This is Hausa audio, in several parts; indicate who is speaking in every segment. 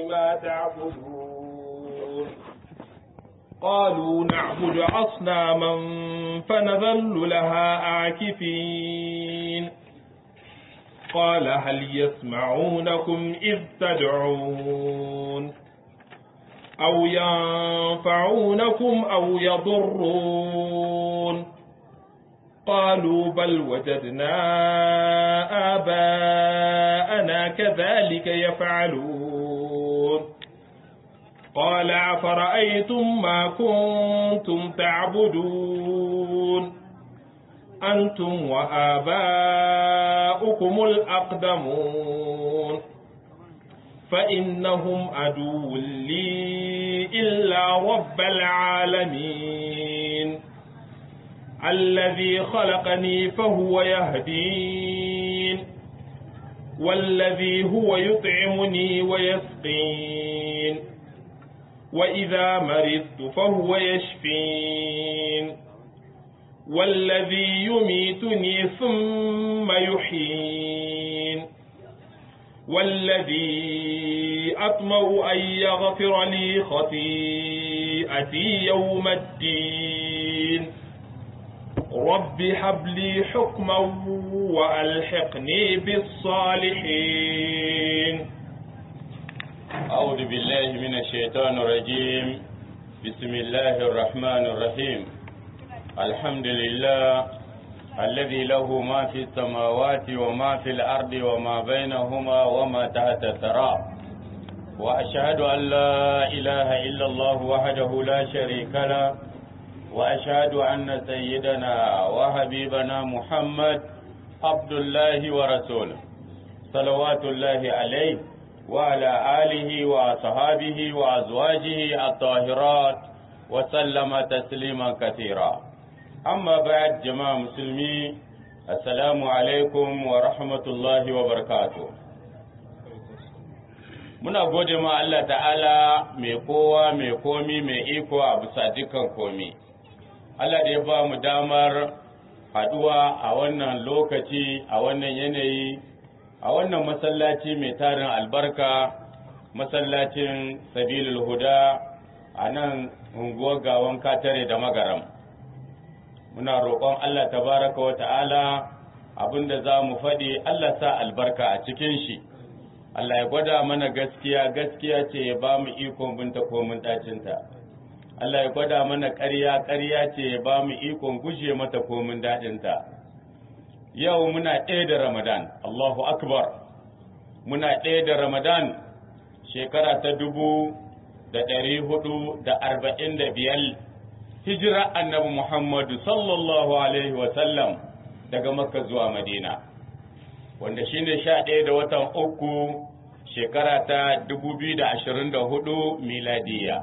Speaker 1: ما تعبدون قالوا نعبد أصناما فنظل لها عاكفين قال هل يسمعونكم إذ تدعون أو ينفعونكم أو يضرون قالوا بل وجدنا آباءنا كذلك يفعلون قال أفرأيتم ما كنتم تعبدون أنتم وآباؤكم الأقدمون فإنهم عدو لي إلا رب العالمين الذي خلقني فهو يهدين والذي هو يطعمني ويسقين وإذا مرضت فهو يشفين والذي يميتني ثم يحيين والذي أطمع أن يغفر لي خطيئتي يوم الدين رب هب لي حكما وألحقني بالصالحين
Speaker 2: أعوذ بالله من الشيطان الرجيم بسم الله الرحمن الرحيم الحمد لله الذي له ما في السماوات وما في الأرض وما بينهما وما تحت الثرى وأشهد أن لا إله إلا الله وحده لا شريك له وأشهد أن سيدنا وحبيبنا محمد عبد الله ورسوله صلوات الله عليه وعلى آله وأصحابه وأزواجه الطاهرات وسلم تسليما كثيرا amma ba'ad jama'a musulmi assalamu alaikum wa rahmatullahi wa barakatuh muna gode ma Allah ta'ala mai kowa mai komi mai iko a bisa dukkan komi Allah da ya ba mu damar haduwa a wannan lokaci a wannan yanayi a wannan masallaci mai tarin albarka masallacin sabilul huda a nan unguwar gawan katare da magaram muna roƙon Allah tabaraka wa ta'ala abinda za mu faɗi Allah sa albarka a cikin shi Allah ya gwada mana gaskiya gaskiya ce ya ba mu ikon binta ko mun ɗacinta Allah ya gwada mana ƙarya ƙarya ce ya ba mu ikon guje mata ko mun daɗinta yau muna ɗaya da Ramadan Allahu akbar muna ɗaya da Ramadan shekara ta dubu da ɗari hudu da arba'in da biyar hijira annabi Muhammadu sallallahu Alaihi wasallam daga Makka zuwa Madina, wanda shi ne sha ɗaya da watan uku shekara ta dubu biyu da ashirin da hudu miladiya.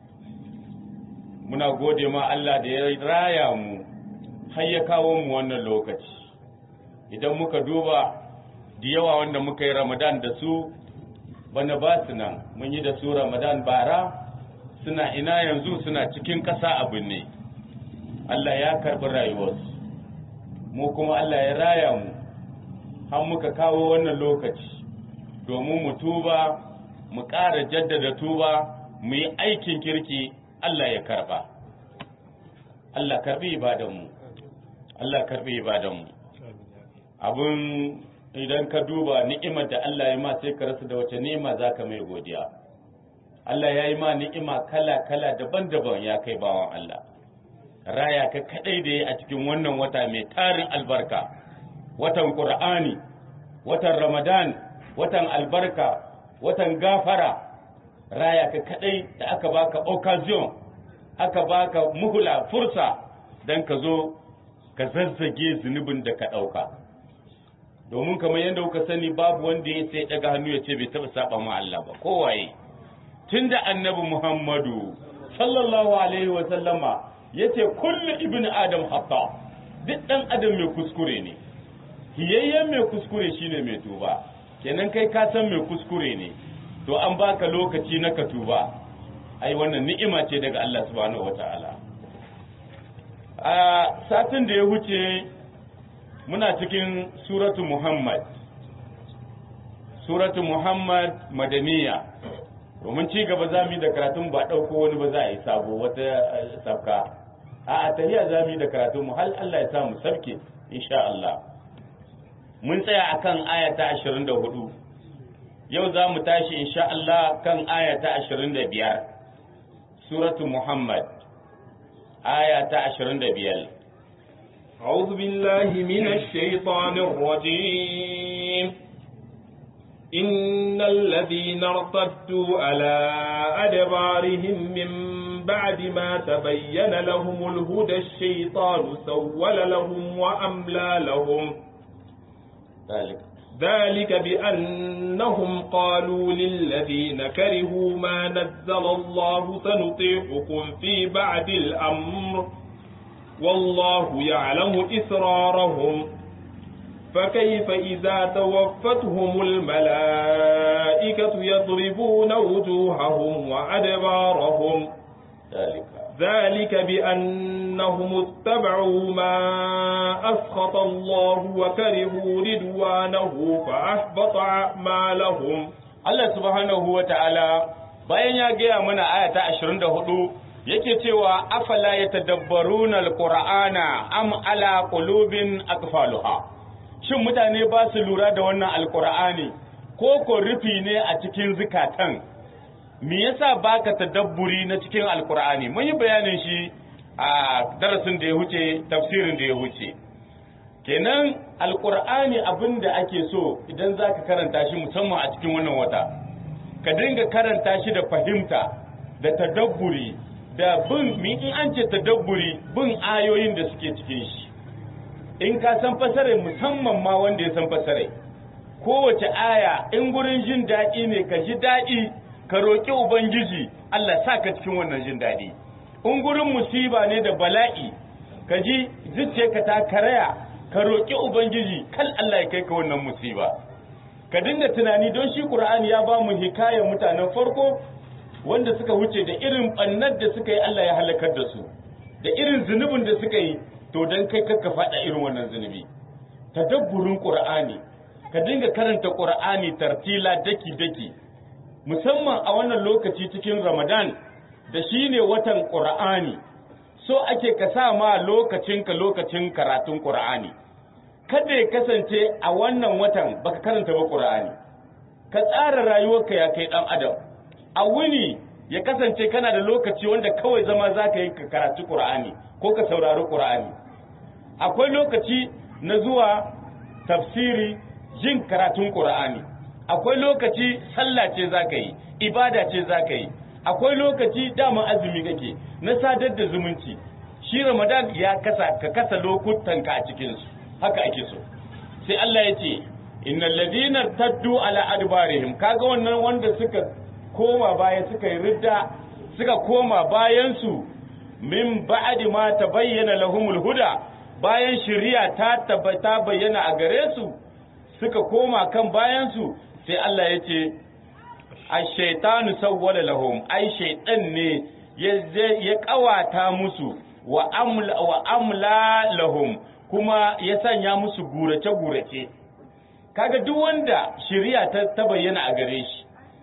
Speaker 2: Muna gode ma Allah da ya raya mu har ya kawo mu wannan lokaci. Idan muka duba da yawa wanda muka yi Ramadan da su, bana ba su nan, mun yi da su Ramadan bara. suna ina yanzu suna cikin ƙasa abin ne Allah ya karɓi rayuwarsu mu kuma Allah ya raya mu har muka kawo wannan lokaci domin mu tuba mu ƙara jaddada tuba mu yi aikin kirki Allah ya karɓa Allah karɓi ibadanmu Allah karɓi ibadanmu abin idan ka duba ni'imar da Allah ya ma sai ka rasa da wace ni'ima za ka mai godiya Allah ya yi ma ni'ima kala-kala daban-daban ya kai bawan Allah. Raya ka kaɗai da ya a cikin wannan wata mai tarin albarka, watan Ƙur'ani, watan Ramadan, watan albarka, watan gafara, raya ka kaɗai da aka baka occasion, aka baka muhula fursa don ka zo ka zazzage zunubin da ka ɗauka. Domin kamar yadda kuka sani babu wanda ya sai ɗaga hannu ya ce bai taɓa saɓa ma Allah ba, kowaye. tun da annabi Muhammadu sallallahu alaihi wa sallama ya ce kullu ibn adam hatta duk ɗan adam mai kuskure ne hiyayyen mai kuskure shine mai tuba kenan kai ka san mai kuskure ne to an baka lokaci na ka tuba ai wannan ni'ima ce daga Allah subhanahu wataala a satin da ya huce muna cikin suratu Muhammad suratu Muhammad madaniya domin ci gaba za mu yi da karatun ba ɗauko wani ba za a yi sabo wata sabka a a tahiya za mu yi da karatun mu hal Allah ya sa mu sabke insha Allah mun tsaya akan aya ta 24 yau za mu tashi insha Allah kan aya ta 25 suratu Muhammad aya ta 25
Speaker 1: أعوذ بالله من الشيطان الرجيم إن الذين ارتدوا على أدبارهم من بعد ما تبين لهم الهدى الشيطان سول لهم وأملى لهم
Speaker 2: ذلك
Speaker 1: ذلك بأنهم قالوا للذين كرهوا ما نزل الله سنطيعكم في بعد الأمر والله يعلم إسرارهم فكيف إذا توفتهم الملائكة يضربون وجوههم وأدبارهم
Speaker 2: ذلك
Speaker 1: ذلك بأنهم اتبعوا ما أسخط الله وكرهوا رضوانه فأحبط أعمالهم
Speaker 2: Allah subhanahu wa ta'ala bayan ya gaya mana aya ta 24 yake cewa afala yatadabbaruna alqur'ana am ala qulubin aqfaluha shin mutane ba su lura da wannan alqur'ani ko ko rufi ne a cikin zukatan me yasa baka tadabburi na cikin alqur'ani mun yi bayanin shi a darasin da ya huce tafsirin da ya huce kenan alqur'ani abinda ake so idan zaka karanta shi musamman a cikin wannan wata ka dinga karanta shi da fahimta da tadabburi da bin mi in an ce tadabburi bin ayoyin da suke cikin shi in ka san fasare musamman ma wanda ya san fasare kowace aya in gurin jin daɗi ne ka ji daɗi ka roƙi ubangiji Allah sa ka cikin wannan jin daɗi in gurin musiba ne da bala'i ka ji zuciyarka ta karaya ka roƙi ubangiji kal Allah ya kai ka wannan musiba ka dinga tunani don shi Qur'ani ya ba mu hikayar mutanen farko wanda suka wuce da irin bannar da suka yi Allah ya halakar da su da irin zunubin da suka yi to dan kai kakka faɗa irin wannan zunubi tadabburin Qur'ani ka dinga karanta Qur'ani tartila daki daki musamman a wannan lokaci cikin Ramadan da shine watan Qur'ani so ake ka sa ma lokacinka lokacin karatun Qur'ani kada ya kasance a wannan watan baka karanta ba Qur'ani ka tsara rayuwarka ya kai dan adam a wuni ya kasance kana da lokaci wanda kawai zama zaka yi ka karatu Qur'ani ko ka saurari Qur'ani akwai lokaci na zuwa tafsiri jin karatun Qur'ani akwai lokaci sallah ce zaka yi ibada ce zaka yi akwai lokaci dama azumi kake na sadar da zumunci shi Ramadan ya kasa ka kasa lokutanka a cikin su haka ake so sai Allah ya ce innal ladina taddu ala adbarihim kaga wannan wanda suka koma baya suka yi ridda suka koma bayan su min ba'di ma tabayyana lahumul huda bayan shari'a ta tabbata bayyana a gare su suka koma kan bayan su sai Allah ya ce ash-shaytanu sawwala lahum ai shaytan ne ya kawata musu wa amla wa amla lahum kuma ya sanya musu gurace-gurace kaga duk wanda shari'a ta, ta bayyana a gare shi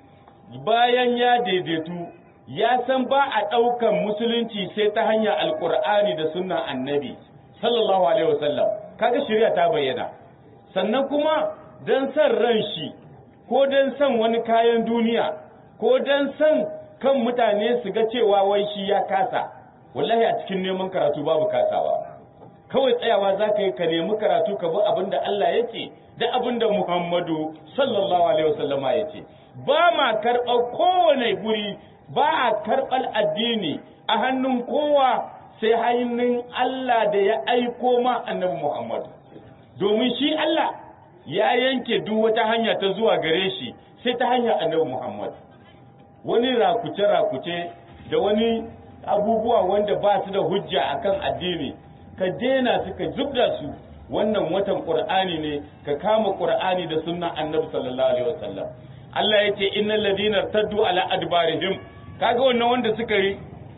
Speaker 2: bayan ya daidaitu ya san ba a ɗaukan musulunci sai ta hanyar alkur'ani da sunnan annabi sallallahu alaihi wasallam kaga shari'a ta bayyana sannan kuma don san ran shi ko don san wani kayan duniya ko don san kan mutane su ga cewa wai shi ya kasa wallahi a cikin neman karatu babu kasawa kawai tsayawa za ka yi ka nemi karatu ka bi abin da Allah ya ce da abin da Muhammadu sallallahu alaihi wasallama ya ce ba ma karɓar kowane guri ba a karɓar addini a hannun kowa sai hannun Allah da ya aiko ma annabi Muhammadu domin shi Allah ya yanke duk wata hanya ta zuwa gare shi sai ta hanyar annabi Muhammadu wani rakuce-rakuce da wani abubuwa wanda ba su da hujja akan addini ka dena su ka zubda su wannan watan qur'ani ne ka kama qur'ani da sunnan annabi sallallahu alaihi wasallam Allah ya ce innal ladina taddu ala adbarihim kaga wannan wanda suka yi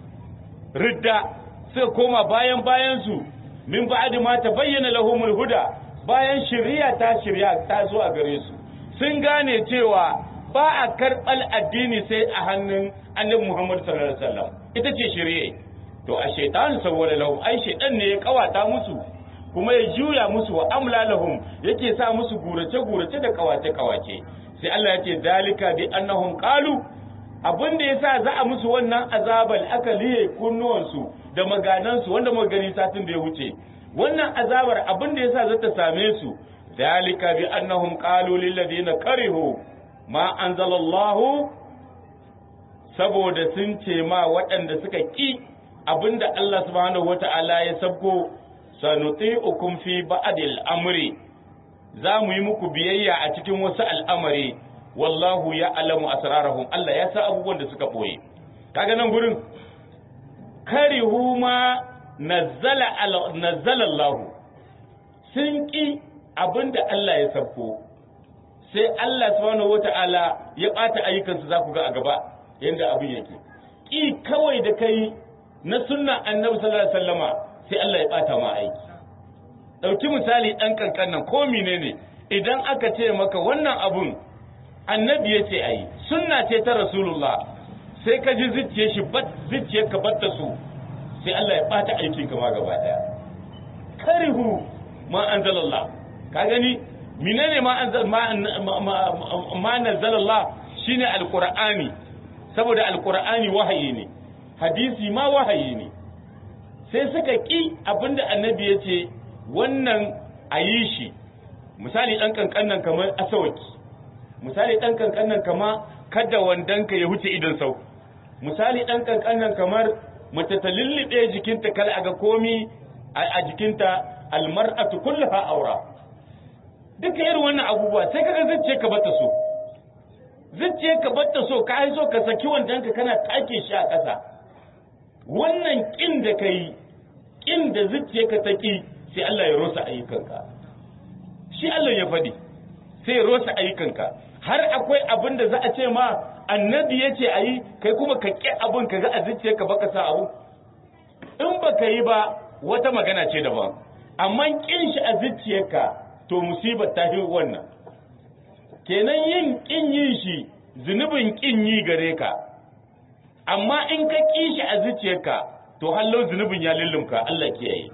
Speaker 2: ridda suka koma bayan bayan su min ba'di ma tabayyana lahumul huda bayan shari'a ta shari'a ta zo a gare su sun gane cewa ba a karɓar addini sai a hannun annabi Muhammad sallallahu alaihi wasallam ita ce shirye to a shaitan saboda lahum ai shaitan ne ya kawata musu kuma ya juya musu wa amla lahum yake sa musu gurace gurace da kawace kawace sai Allah ya ce dalika bi annahum qalu abin da yasa za a musu wannan azabal aka liye kunnuwansu da maganansu wanda muka gani satin da ya wuce wannan azabar abin da yasa za ta same su dalika bi annahum qalu lil ladina karihu ma anzalallahu saboda sun ce ma waɗanda suka ki abinda Allah subhanahu wata'ala ya sabko sanuti'ukum fi ba'dil amri za mu yi muku biyayya a cikin wasu al'amari wallahu ya alamu asrarahum Allah ya sa abubuwan da suka boye kaga nan gurin karihu ma nazzala nazzala Allah sun ki abinda Allah ya sabko sai Allah subhanahu wata'ala ya bata ayyukansu za ku ga a gaba yanda abin yake ki kawai da kai na sunna annabi sallallahu alaihi wasallama sai Allah ya bata ma aiki dauki misali dan kankan nan ko menene idan aka ce maka wannan abun annabi ya ce ayi sunna ce ta rasulullah sai ka ji zuciyar shi bat zuciyar ka batta su sai Allah ya bata aikin ka ma gaba daya karihu ma anzalallah ka gani menene ma anzal ma ma nazalallah shine alqur'ani saboda alqur'ani wahayi ne hadisi ma wahayi ne sai suka ƙi abinda annabi ya ce wannan a yi shi misali ɗan kankanan kamar asawaki misali ɗan kankanan kama kada wandonka ya huce idon sau misali ɗan kankanan kamar mace ta lullube jikinta kal a ga komi a jikinta almar'atu kulluha aura duka irin wannan abubuwa sai kaga zuciya ka bata so zuciya ka bata so ka so ka saki wandonka kana take shi a ƙasa wannan ƙin da ka yi ƙin da zuciyarka ta ƙi sai Allah ya rosa ayyukanka shi Allah ya faɗi sai ya rosa ayyukanka har akwai abin da za a ce ma annabi ya ce a yi kai kuma ka ƙi abin ka ga a zuciyarka baka sa abu in ba ka yi ba wata magana ce daban amma ƙin shi a zuciyarka to musibar ta fi wannan kenan yin ƙin yin shi zunubin ƙin yi gare ka amma in ka ƙi shi a zuciyarka to hallo zunubin ya lullumka Allah kiyaye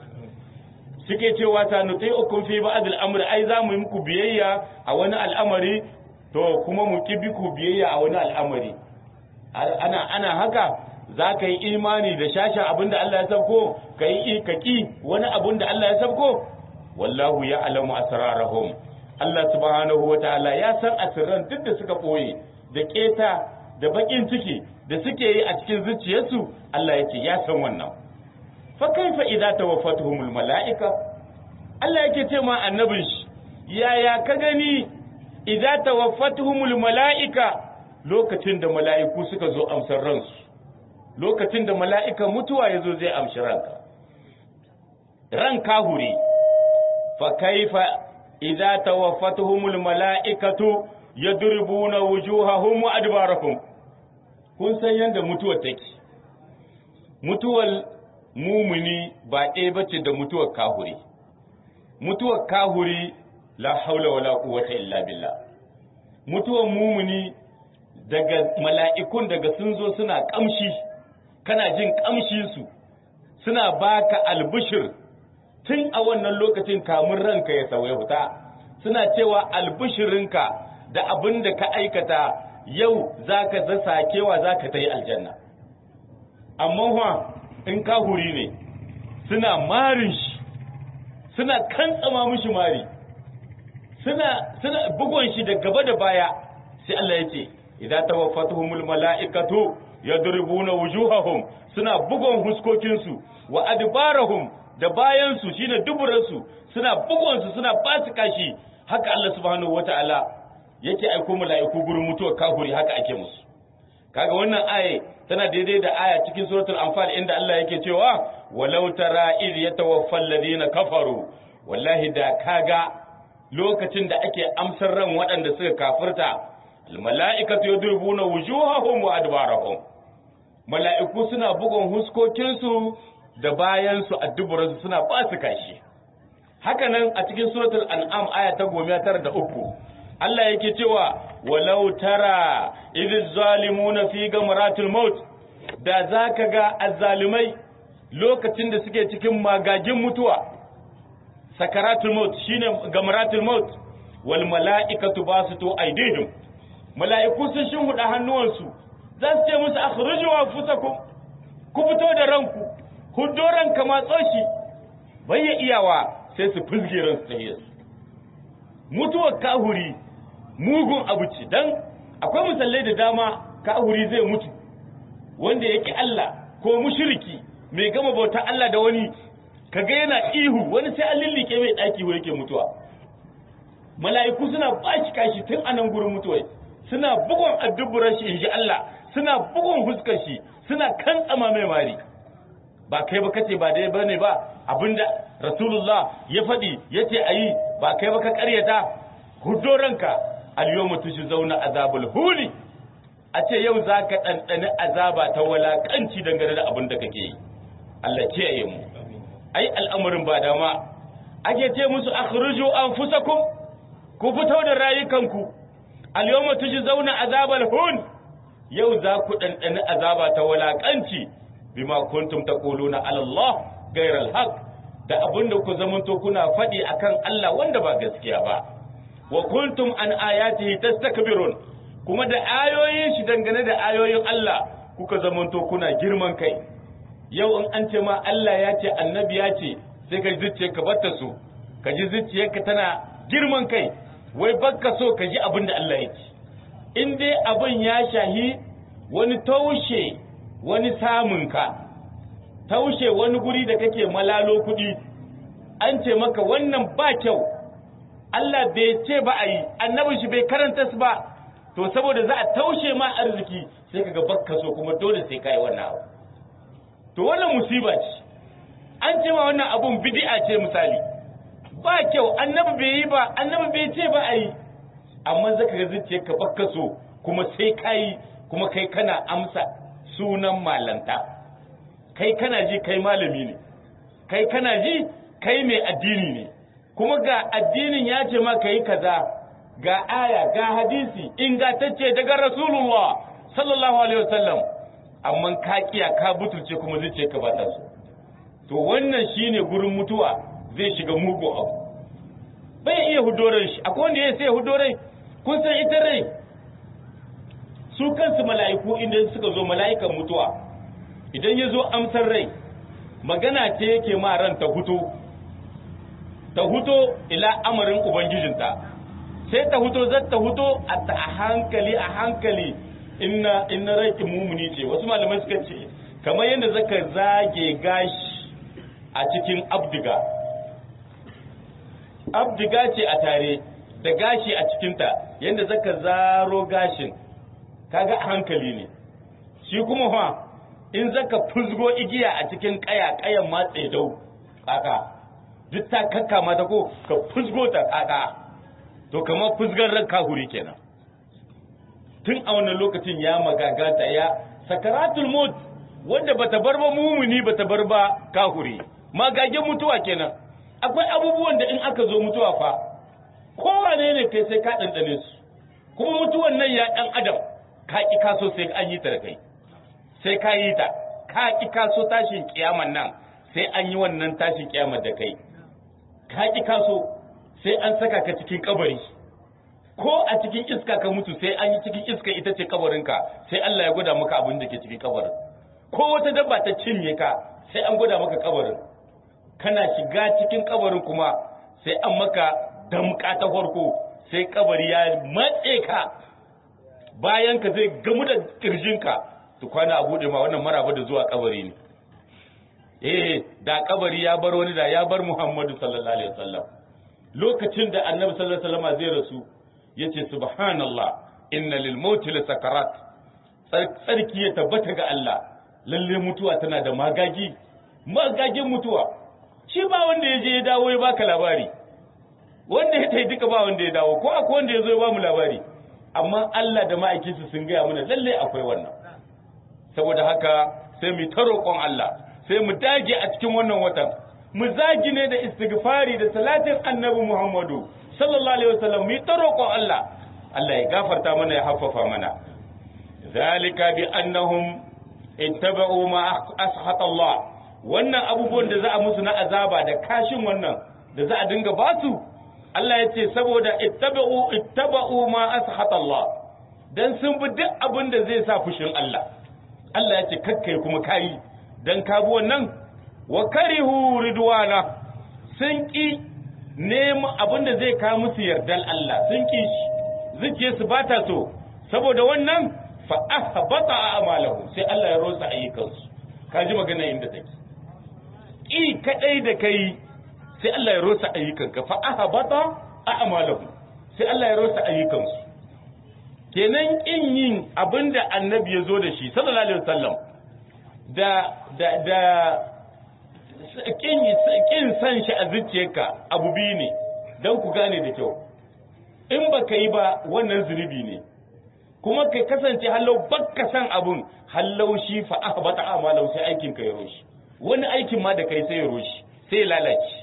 Speaker 2: suke cewa ta nutai ukun fi ba'd al-amr ai za mu yi muku biyayya a wani al'amari to kuma mu ki biku biyayya a wani al'amari ana ana haka za ka yi imani da shasha abinda Allah ya sabko ka yi ka ki wani abinda Allah ya sabko wallahu ya alamu asrarahum Allah subhanahu wa ta'ala ya san asirran duk da suka boye da keta da bakin ciki da suke yi a cikin zuciyarsu Allah yake ya san wannan fa kaifa idza tawaffatuhumul malaika Allah yake ce ma annabin shi yaya ka gani idza tawaffatuhumul malaika lokacin da mala'iku suka zo amsar ransu lokacin da mala'ika mutuwa yazo zai amshi ranka ran kahuri fa kaifa idza tawaffatuhumul malaikatu yadribuna wujuhahum wa adbarahum kun san yadda mutuwar take mutuwar mumuni ba ɗaya bace da mutuwar kahuri mutuwar kahuri la haula wala quwwata illa billah mutuwar mumuni daga mala'ikun daga sun zo suna kamshi kana jin kamshin su suna baka albishir tun a wannan lokacin kamun ranka ya sauya fita suna cewa albishirinka da abin da ka aikata yau za ka zasa kewa za ka ta yi aljanna amma wa in ka huri ne suna marin shi suna kantsama mishi mari suna suna bugon shi da gaba da baya sai Allah ya ce idan tawaffatuhumul mala'ikatu yadribuna wujuhahum suna bugon huskokinsu wa adbarahum da bayansu shine duburansu suna bugonsu suna basu kashi haka Allah subhanahu wataala yake aiko mala'iku gurin mutuwar kafiri haka ake musu kaga wannan aya tana daidai da aya cikin suratul anfal inda Allah yake cewa walau tara id yatawaffal ladina kafaru wallahi da kaga lokacin da ake amsar ran waɗanda suka kafirta al mala'ikatu yadrubuna wujuhahum wa adbarahum mala'iku suna bugun huskokinsu da bayansu a duburansu suna ba su kashi haka nan a cikin suratul an'am aya ta goma tara da uku Allah yake cewa walau tara idh zalimuna fi gamratil maut da zaka ga azzalimai lokacin da suke cikin magagin mutuwa sakaratul maut shine gamratul maut wal mala'ikatu basitu aydihim mala'iku sun shinhuda hannuwansu za su ce musu akhruju anfusakum ku fito da ranku huddo ranka matso shi bai ya iyawa sai su fizge ransu ta yesu mutuwar kahuri mugun abu ce dan akwai musallai da dama kahuri zai mutu wanda yake Allah ko mushriki mai gama bauta Allah da wani kaga yana ihu wani sai an lillike mai daki wanda yake mutuwa mala'iku suna bashi kashi tun anan gurin mutuwa suna bugun adduburan shi inji Allah suna bugun huskar shi suna kan tsama mai mari ba kai ba kace ba dai bane ba abinda rasulullah ya faɗi yace ayi ba kai ba ka ƙaryata huddo ranka al-yawma zauna azabul huli a ce yau zaka ɗanɗani azaba ta walakanci dangane da abin da kake yi Allah kiyaye mu ai al'amarin ba dama ake ce musu akhruju anfusakum ku fito da rayukanku al-yawma zauna azabal hun yau za ku ɗanɗani azaba ta walakanci bima kuntum taquluna ala Allah ghayra al-haq da abinda ku zamanto kuna faɗi akan Allah wanda ba gaskiya ba wa kuntum an ayatihi tastakbirun kuma da ayoyin shi dangane da ayoyin Allah kuka zamanto kuna girman kai yau in an ce ma Allah ya ce annabi ya ce sai ka ji ka batta su ka ji zuciyarka tana girman kai wai bakka so ka ji abin da Allah ya ce in dai abin ya shahi wani taushe wani samunka taushe wani guri da kake malalo kuɗi an ce maka wannan ba kyau Allah bai ce ba a yi annabin shi bai karanta su ba to saboda za a taushe ma arziki sai kaga bakka so kuma dole sai kai wannan abu to wannan musiba ce an ce ma wannan abun bid'a ce misali ba kyau annabi bai yi ba annabi bai ce ba a yi amma zaka ga zuciyarka bakka so kuma sai kai kuma kai kana amsa sunan malanta kai kana ji kai malami ne kai kana ji kai mai addini ne kuma ga addinin ya ce maka yi kaza ga aya ga hadisi ingantacce daga rasulullah sallallahu alaihi wasallam amma ka kiya ka butulce kuma zuciya ka bata su to wannan shine gurin mutuwa zai shiga mugu abu bai iya hudoran shi akwai wanda ya sai hudorai kun san ita rai su kansu mala'iku inda suka zo mala'ikan mutuwa idan ya zo amsar rai magana ce yake ma ran ta huto ta huto ila amarin ubangijinta sai ta huto zai ta huto a hankali a hankali inna inna rai mumuni ce wasu malamai suka ce kamar yadda zaka zage gashi a cikin abdiga abdiga ce a tare da gashi a cikinta yadda zaka zaro gashin kaga a hankali ne shi kuma fa in zaka fuzgo igiya a cikin kaya kayan matse dau kaka duk ta kakka mata ko ka fuzgo ta kaka to kamar fuzgar ran kahuri kenan tun a wannan lokacin ya magagata ya sakaratul maut wanda bata bar ba mumuni bata bar ba kahuri magagen mutuwa kenan akwai abubuwan da in aka zo mutuwa fa kowane ne kai sai ka dandane su kuma mutuwan nan ya dan adam ka ki kaso sai an yi ta da kai sai ka yi ta ka ki kaso tashin kiyaman nan sai an yi wannan tashin kiyamar da kai ka ki kaso sai an saka ka cikin kabari ko a cikin iska ka mutu sai an yi cikin iska ita ce kabarinka sai Allah ya gwada maka abin da ke cikin kabarin ko wata dabba ta cinye ka sai an gwada maka kabarin kana shiga cikin kabarin kuma sai an maka damka ta farko sai kabari ya matse ka bayan ka zai gamu da kirjinka to kwana a bude ma wannan maraba da zuwa kabari ne eh da kabari ya bar wani da ya bar Muhammadu sallallahu alaihi wasallam lokacin da annabi sallallahu alaihi wasallam zai rasu yace subhanallah inna lil mauti la sakarat tsarki ya tabbata ga Allah lalle mutuwa tana da magagi magagin mutuwa shi ba wanda ya je ya dawo ya baka labari wanda ya tai duka ba wanda ya dawo ko akwai wanda ya zo ya ba mu labari amma Allah da ma'aikinsu sun gaya mana lalle akwai wannan saboda haka sai mu ta roƙon Allah sai mu dage a cikin wannan watan mu zagi ne da istighfari da salatin annabi Muhammadu sallallahu alaihi wasallam mu ta roƙon Allah Allah ya gafarta mana ya haffafa mana zalika bi annahum ittaba'u ma ashata Allah wannan abubuwan da za a musu na azaba da kashin wannan da za a dinga basu Allah ya ce saboda ittaba'u ittaba'u ma ashata Allah dan sun bi duk abin da zai sa fushin Allah Allah ya ce kakkai kuma kayi dan ka bi wannan wa karihu ridwana sun ki neman abin da zai kawo musu yardal Allah sun ki shi zuciye su bata so saboda wannan fa ahbata a'malahu sai Allah ya rosa ayyukansu ka ji magana inda take i kadai da kai sai Allah ya rosa ayyukanka fa ahbata a'malahu sai Allah ya rosa ayyukansu kenan in yin abinda annabi ya zo da shi sallallahu alaihi wasallam da da da kin kin san shi a zuciyarka abu biyu ne dan ku gane da kyau in baka yi ba wannan zunubi ne kuma kai kasance hallau bakka san abun hallau shi fa ahbata a'malahu sai aikin ka ya roshi wani aikin ma da kai sai ya roshi sai ya lalace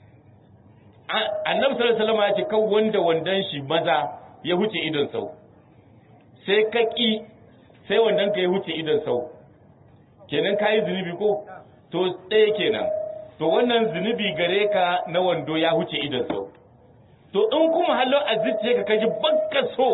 Speaker 2: annabi sallallahu alaihi wasallam ya ce kan wanda wandan shi maza ya huce idon sau sai ka ki sai wandan ka ya huce idon sau kenan ka yi zunubi ko to ɗaya kenan to wannan zunubi gare ka na wando ya huce idon sau to in kuma hallo a zuciya ka kaji bakka so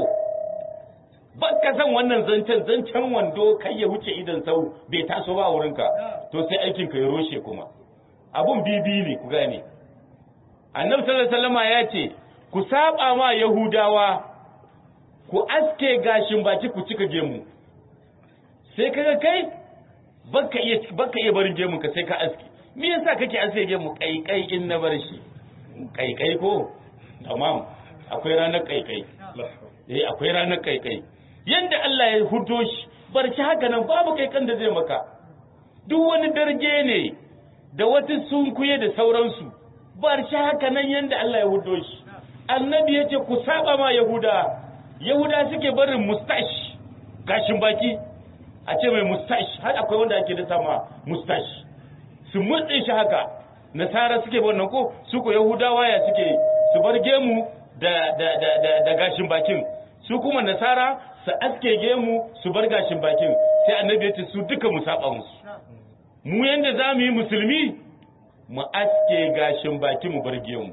Speaker 2: bakka san wannan zancen zancen wando kai ya huce idon sau bai taso ba wurinka to sai aikin ka ya roshe kuma abun bibi ne ku gane annabi sallallahu alaihi wasallama ya ce ku saba ma yahudawa ku aske gashin baki ku cika gemu sai kaga kai baka iya baka iya barin gemun ka sai ka aske me yasa kake aske gemu kaikai in na bar shi kaikai ko tamam akwai ranar kaikai eh akwai ranar kaikai yanda Allah ya hudo shi bar shi haka nan babu kaikan da zai maka duk wani darge ne da wata sunkuye da sauransu bar shi haka nan yanda Allah ya hudo shi annabi yace ku saba ma yahuda yahuda suke barin mustash gashin baki a ce mai mustash har akwai wanda ake da sama mustash su mutse shi haka nasara suke wannan ko su ko yahudawa ya suke su bar gemu da da da da, da gashin bakin su kuma nasara su aske gemu su bar gashin bakin sai annabi ya ce su duka mu saba musu mu yanda za mu yi musulmi mu aske gashin baki mu bar gemu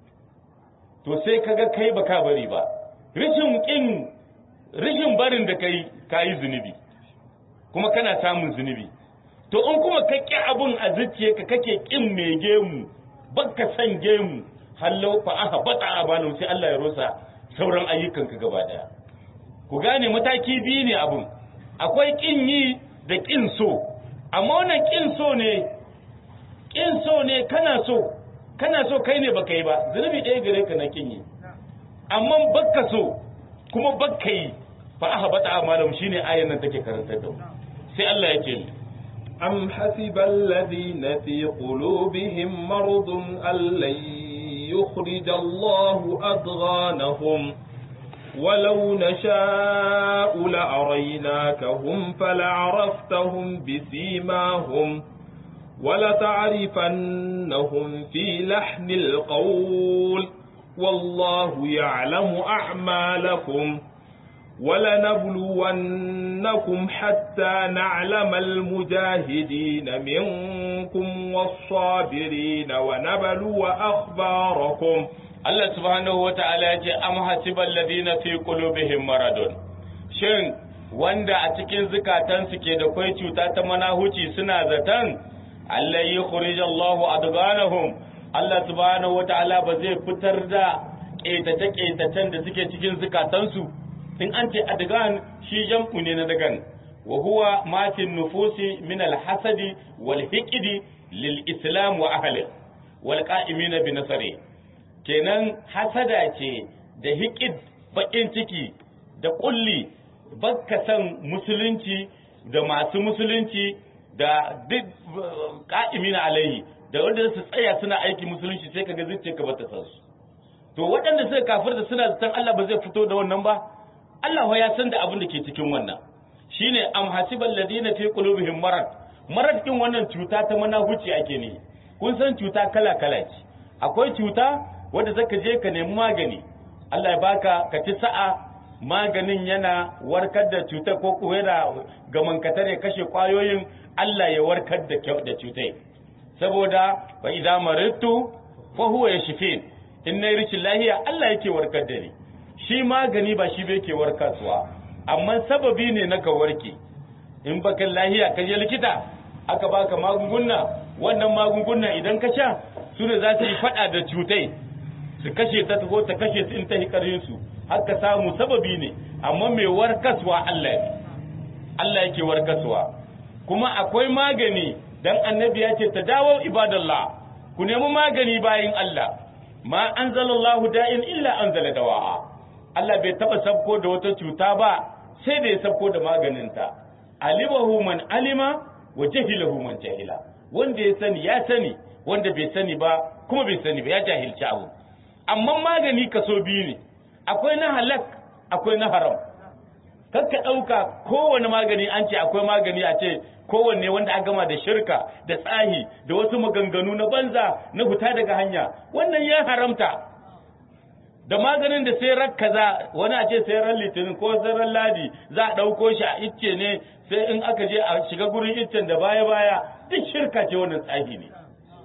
Speaker 2: to sai kaga kai baka bari ba rishin kin rishin barin da kai kayi zunubi kuma kana samun zunubi to in kuma ka ƙi abun a zuciyarka kake ƙin mai gemu baka san gemu hallau fa aka bata a sai Allah ya rosa sauran ayyukanka gaba daya ku gane mataki biyu ne abun akwai ƙin yi da ƙin so amma wannan ƙin so ne ƙin so ne kana so kana so kai ne baka yi ba zunubi ɗaya gare ka na ƙin yi amma baka so kuma baka yi fa aka bata a shine ayan nan take karantar da mu sai Allah ya ce
Speaker 1: أم حسب الذين في قلوبهم مرض أن لن يخرج الله أضغانهم ولو نشاء لأريناكهم فلعرفتهم بسيماهم ولتعرفنهم في لحن القول والله يعلم أعمالكم ولنبلونكم حتى نعلم المجاهدين منكم والصابرين ونبلو أخباركم
Speaker 2: Allah subhanahu wa ta'ala ya ce, Am hasiban ladina fi qulubihim maradun. Shin wanda a cikin zukatansu ke da kwai cuta ta manahuci suna zaton Allah yi khurijallahu adganahum Allah subhanahu wa ta'ala ba zai fitar da ƙetace-ƙetacen da suke cikin zukatansu in an ce adgan shi jam'u ne na dagan wa huwa ma fi nufusi min al-hasadi wal hiqdi lil islam wa ahli wal qa'imina bi nasri kenan hasada ce da hiqid bakin ciki da kulli bakka san musulunci da masu musulunci da duk qa'imina alaihi da wanda su tsaya suna aiki musulunci sai kaga zuciyarka bata san su to waɗanda suka kafirta suna zaton Allah ba zai fito da wannan ba Allah ya san da abin da ke cikin wannan shine am hasibal ladina fi qulubihim marad marad din wannan cuta ta manahuci ake ne kun san cuta kala kala ce akwai cuta wanda zaka je ka nemi magani Allah ya baka ka ci sa'a maganin yana warkar da cutar ko kuwa yana gamankatar ya kashe kwayoyin Allah ya warkar da da cutai saboda fa idza maridtu fa huwa yashfin in nayi rishin lahiya Allah yake warkar da ni shi magani ba shi bai ke warkarwa amma sababi ne na ka warke in baka lahiya ka je likita aka baka magunguna wannan magunguna idan ka sha su ne za su yi fada da cutai su kashe ta ko ta kashe su in ta hikarin su haka samu sababi ne amma mai warkaswa Allah ne Allah yake warkaswa kuma akwai magani dan annabi ya ce tadawu ibadallah ku nemi magani bayin Allah ma anzalallahu da'in illa anzala dawa'a Allah bai taba sabko da wata cuta ba sai da ya sabko da maganinta alimahu man alima wa jahilahu man jahila wanda ya sani ya sani wanda bai sani ba kuma bai sani ba ya jahilci abu amma magani kaso biyu ne akwai na halak akwai na haram kakka ɗauka kowane magani an ce akwai magani a ce kowanne wanda aka gama da shirka da tsahi da wasu maganganu na banza na huta daga hanya wannan ya haramta da maganin da sai ran kaza wani a ce sai ran litinin ko sai ran ladi za a ɗauko shi a icce ne sai in aka je a shiga gurin iccen da baya baya duk shirka ce wannan tsahi ne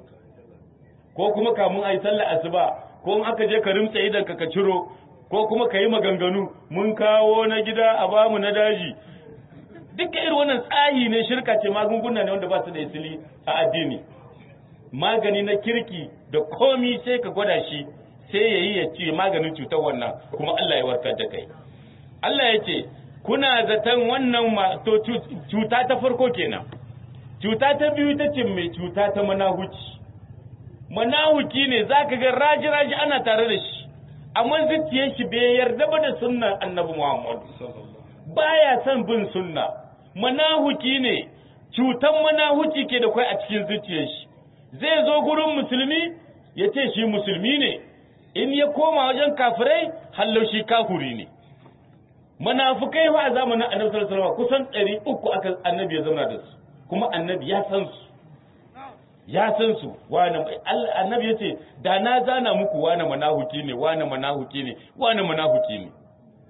Speaker 2: ko kuma kamun a yi sallah asuba ko in aka je ka rimtsa idan ka ka ciro ko kuma ka yi maganganu mun kawo na gida a bamu na daji duka irin wannan tsahi ne shirka ce magunguna ne wanda ba su da isili a addini magani na kirki da komi sai ka gwada shi sai ya yi ya ce maganin cutar wannan kuma Allah ya warkar da kai Allah ya ce kuna zaton wannan to cuta ta farko kenan cuta ta biyu ta ce mai cuta ta manahuci manahuki ne zaka ga raji raji ana tare da shi amma zuciyar shi bai yarda ba da sunnar annabi Muhammad baya son bin sunna manahuki ne cutan manahuki ke da kai a cikin zuciyar shi zai zo gurin musulmi ya ce shi musulmi ne in ya koma wajen kafirai hallau shi kafuri ne munafukai fa a zamanin annabi sallallahu alaihi wasallam kusan 300 aka annabi ya zauna da su kuma annabi ya san su ya san su wani annabi ya ce da na zana muku wani manahuki ne wani manahuki ne wani manahuki ne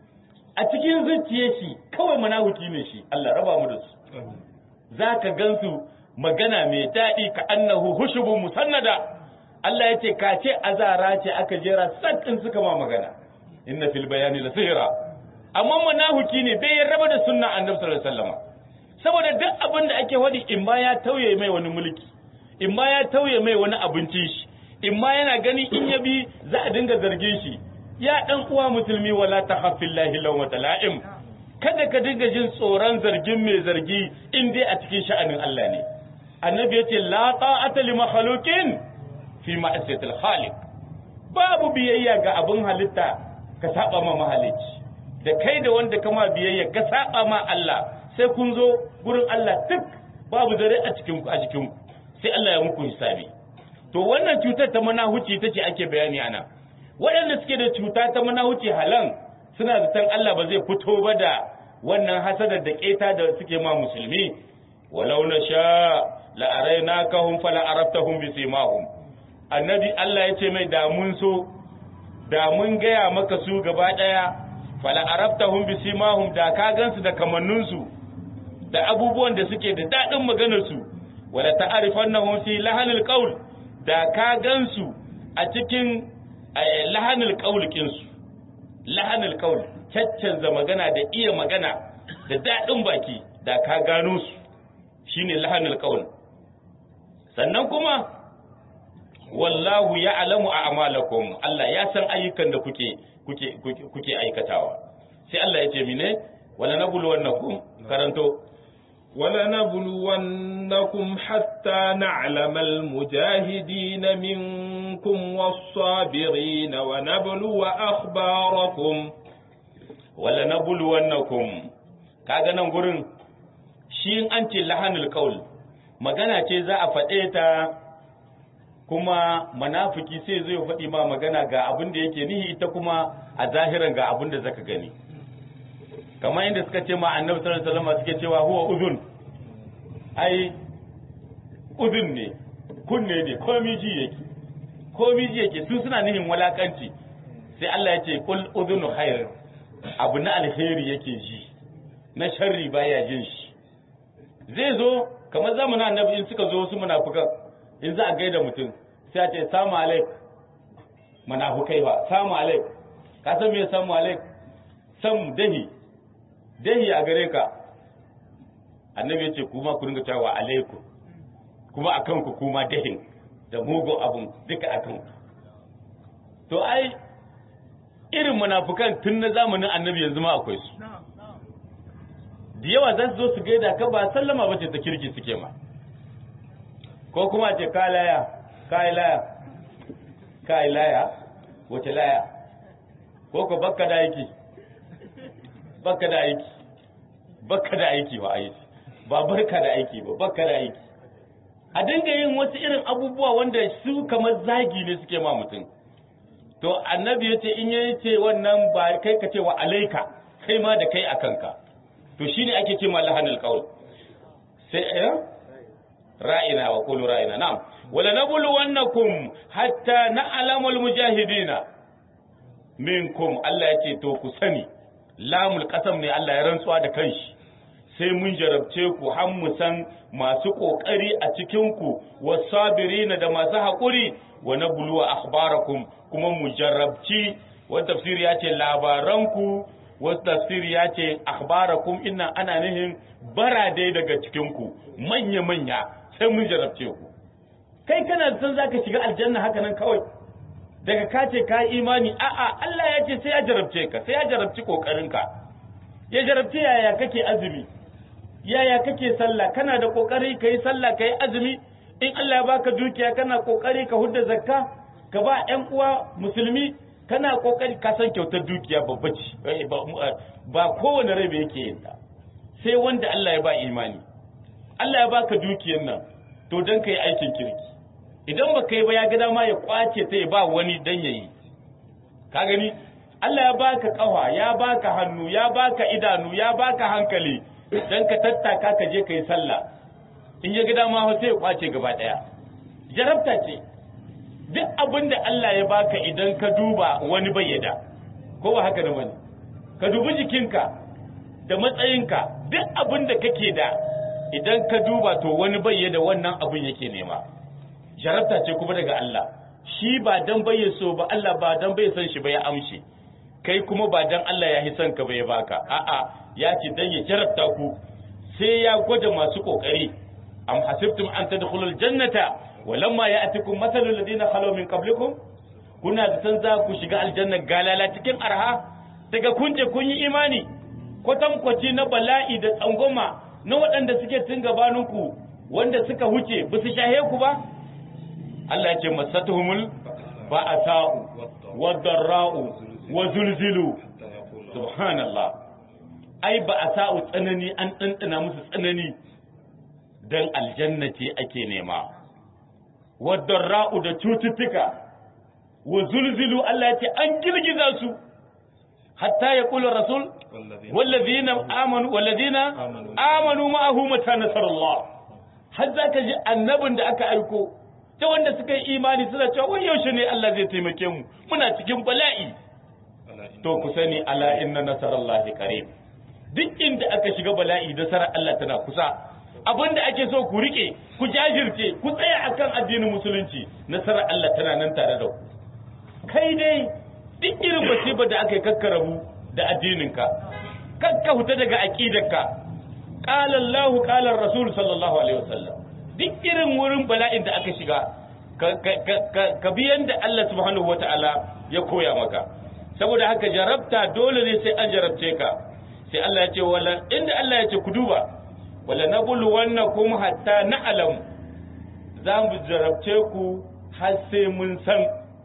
Speaker 2: a cikin zuciyar shi kawai manahuki ne shi Allah raba mu da su za ka gansu magana mai daɗi ka annahu hushubun musannada Allah ya ce ka ce azara ce aka jera sakin suka ma magana inna fil bayani la sihra amma manahuki ne bai raba da sunna annabi sallallahu alaihi wasallam saboda duk abin da ake wadi in ma ya tauye mai wani mulki in ma ya tauye mai wani abincin shi in ma yana gani in ya bi za a dinga zargin shi ya dan uwa musulmi wala tahaffillahi lawmata la'im kada ka dinga jin tsoron zargin mai zargi in dai a cikin sha'anin Allah ne annabi yace la ta'ata li makhluqin fi ma'asiyatil khaliq babu biyayya ga abin halitta ka saba ma mahalicci da kai da wanda kama biyayya ka saba ma Allah sai kun zo gurin Allah duk babu dare a cikin ku a jikin ku sai Allah ya muku hisabi to wannan cutar ta manahuci ita ce ake bayani ana waɗanda suke da cuta ta manahuci halan suna da san Allah ba zai fito ba da wannan hasadar da keta da suke ma musulmi walau na sha la arainakahum fala araftahum bi simahum annabi Allah ya ce mai da mun so da mun gaya maka su gaba daya fala araftahum bi simahum da ka gansu da kamanninsu da abubuwan da suke da dadin maganar su wala ta'rifannahum fi lahanil qaul da ka gansu a cikin lahanil qaul kinsu lahanil qaul caccanza magana da iya magana da dadin baki da ka gano su shine lahanil qaul sannan kuma wallahu ya'lamu a'malakum Allah ya san ayyukan da kuke kuke kuke aikatawa sai Allah ya ce mine wala nabluwannakum karanto
Speaker 1: ولنبلونكم حتى نعلم المجاهدين منكم والصابرين ونبلو أخباركم
Speaker 2: ولنبلونكم kaga nan gurin shi an ce lahanul qaul magana ce za a faɗe ta kuma manafiki sai zai faɗi ma magana ga abin da yake nihi ita kuma a zahiran ga abin da zaka gani kamar inda suka ce ma annabi sallallahu alaihi wasallam suke cewa huwa udhun ai udhun ne kunne ne komai ji yake komi ji yake su suna nihin walakanci sai Allah ya ce kul udhunu khair abu na alheri yake ji na sharri baya jin shi zai zo kamar zamanin annabi in suka zo su munafukan in za a gaida mutum sai a ce samu alaik munafukai ba samu alaik ka san me samu alaik sam dahi dahi a gare ka annabi ya ce kuma ku dinga cewa alaikum kuma akan ku kuma dahin da mugun abun duka akan ku to ai irin munafukan tun na zamanin annabi yanzu ma akwai su da yawa za su zo su gaida ka ba sallama ba ce ta kirki suke ma ko kuma ce ka laya ka yi laya ka yi laya wace laya ko ko bakka da aiki bakka da aiki bakka da aiki ba aiki ba barka da aiki ba bakka da aiki a dinga yin wasu irin abubuwa wanda su kamar zagi ne suke ma mutum to annabi ya ce in yayi ce wannan ba kai ka ce wa alaika kai ma da kai a kanka to shine ake ce ma lahanul qaul sai eh ra'ina wa qulu ra'ina na'am wala nabulu wannakum hatta na'lamul mujahidina minkum Allah yake to ku sani lamul qasam ne Allah ya rantsuwa da kanshi sai mun jarabce ku har mu san masu kokari a cikin ku wasabirina da masu hakuri wa nabluwa akhbarakum kuma mu jarabci wa tafsiri ya ce labaranku wasu tafsiri ya ce akhbarakum inna ana nihin barade daga cikinku manya-manya sai mun jarabce ku kai kana san zaka shiga aljanna haka nan kawai daga ka ce ka imani a'a Allah ya ce sai ya jarabce ka sai ya jarabci kokarinka ya jarabci yaya kake azumi yaya kake sallah kana da kokari kai sallah kai azumi in Allah ya baka dukiya kana kokari ka hudda zakka ka ba ƴan uwa musulmi kana kokari ka san kyautar dukiya babba ce ba kowane rai ba yake yin ta sai wanda Allah ya ba imani Allah ya baka dukiyar nan to dan kai aikin kirki idan baka yi ba ya ga dama ya kwace ta ya ba wani dan yayi ka gani Allah ya baka kafa ya baka hannu ya baka idanu ya baka hankali dan ka tattaka ka je kai sallah in ya ga dama sai ya kwace gaba daya jarabta ce duk abin da Allah ya baka idan ka duba wani bayyada ko ba haka da wani ka dubi jikinka da matsayinka duk abin da kake da idan ka duba to wani bayyada wannan abin yake nema jarabta ce kuma daga Allah shi ba dan bayya so ba Allah ba dan bai san shi ba ya amshi kai kuma ba dan Allah ya hisan ka ba ya baka a'a ya ce dan ya jarabta ku sai ya gwada masu kokari am hasibtum an tadkhulul jannata walamma ya'tikum mathalul ladina khalaw min qablikum kuna da san za ku shiga aljanna galala cikin arha daga kun je kun yi imani kwatankwaci na bala'i da tsangoma na waɗanda suke tun gabaninku wanda suka huce ba su shahe ku ba Allah ya ce masatuhumul ba'asa'u wadarra'u wa zulzilu subhanallah ai ba'asa'u tsanani an ɗanɗana musu tsanani dan aljanna ce ake nema wadarra'u da cututtuka wa zulzilu Allah ya ce an girgiza su hatta ya kula rasul wallazina amanu wallazina amanu ma'ahu mata nasarullah har zaka ji annabin da aka aiko ta wanda suka yi imani suna cewa wai yaushe ne Allah zai taimake mu muna cikin bala'i to ku sani ala inna nasarallahi qarib duk inda aka shiga bala'i nasarar Allah tana kusa abinda ake so ku rike ku jajirce ku tsaya akan addinin musulunci nasarar Allah tana nan tare da ku kai dai duk irin musiba da aka yi kakkarabu da addininka kakka huta daga aqidarka qala Allah qala Rasul sallallahu alaihi wasallam duk irin wurin bala'in da aka shiga ka bi yanda Allah subhanahu wataala ya koya maka saboda haka jarabta dole ne sai an jarabce ka sai Allah ya ce wala inda Allah ya ce ku duba wala nabulu wannakum hatta na'lam za mu jarabce ku har sai mun san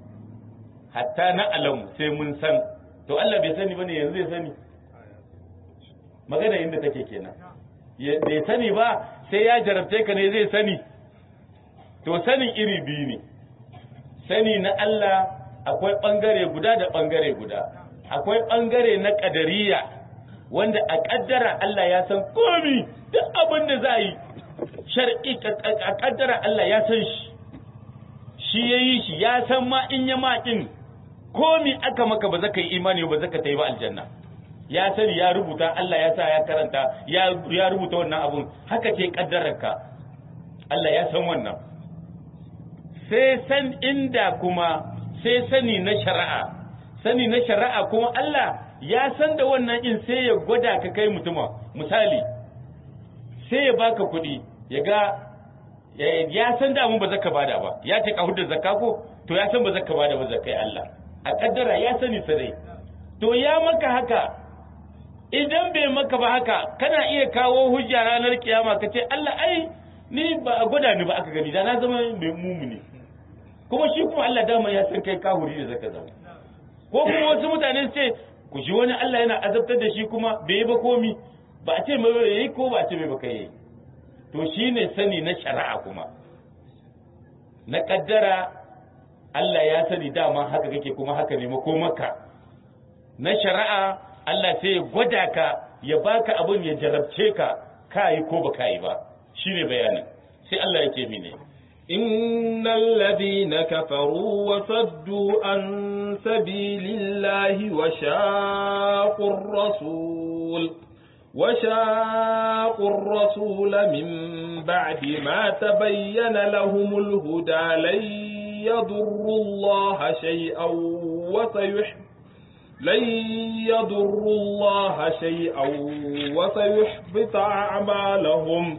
Speaker 2: hatta na alam sai mun san to Allah bai sani bane yanzu zai sani magana inda take kenan bai sani ba sai ya jarabce ka ne zai sani to sanin iri biyu ne sani na Allah akwai bangare guda da bangare guda akwai bangare na kadariya wanda a kaddara Allah ya san komi duk abin da za yi shar'i a kaddara Allah ya san shi shi yayi shi ya san ma in ya makin komi aka maka ba zaka yi imani ba zaka tayi ba aljanna ya sani ya rubuta Allah ya sa ya karanta ya ya rubuta wannan abun haka ce kaddararka Allah ya san wannan sai san inda kuma sai sani na shari'a sani na shari'a kuma Allah ya san da wannan in sai ya gwada ka kai mutuma misali sai ya baka kuɗi ya ga ya san da mun ba zaka bada ba ya ce ka hudda zakka ko to ya san ba zaka bada ba zakai Allah a kaddara ya sani sarai to ya maka haka idan bai maka ba haka kana iya kawo hujja ranar kiyama ka ce Allah ai ni ba a gwada ni ba aka gani da na zama mai mumuni kuma shi kuma Allah dama ya san kai kahuri da zaka zama ko kuma wasu mutane su ce ku ji wani Allah yana azabtar da shi kuma bai yi ba komi ba a ce mai yayi ko ba a ce mai ba kai to shine sani na shari'a kuma na kaddara Allah ya sani dama haka kake kuma haka ne makomaka na shari'a Allah sai ya gwada ka ya baka abin ya jarabce ka kai ko ba kai ba shine bayanin sai Allah ya ce mene
Speaker 1: إن الذين كفروا وصدوا عن سبيل الله وشاقوا الرسول وشاقوا الرسول من بعد ما تبين لهم الهدى لن يضروا الله شيئا وسيحب لن يضروا الله شيئا وسيحبط أعمالهم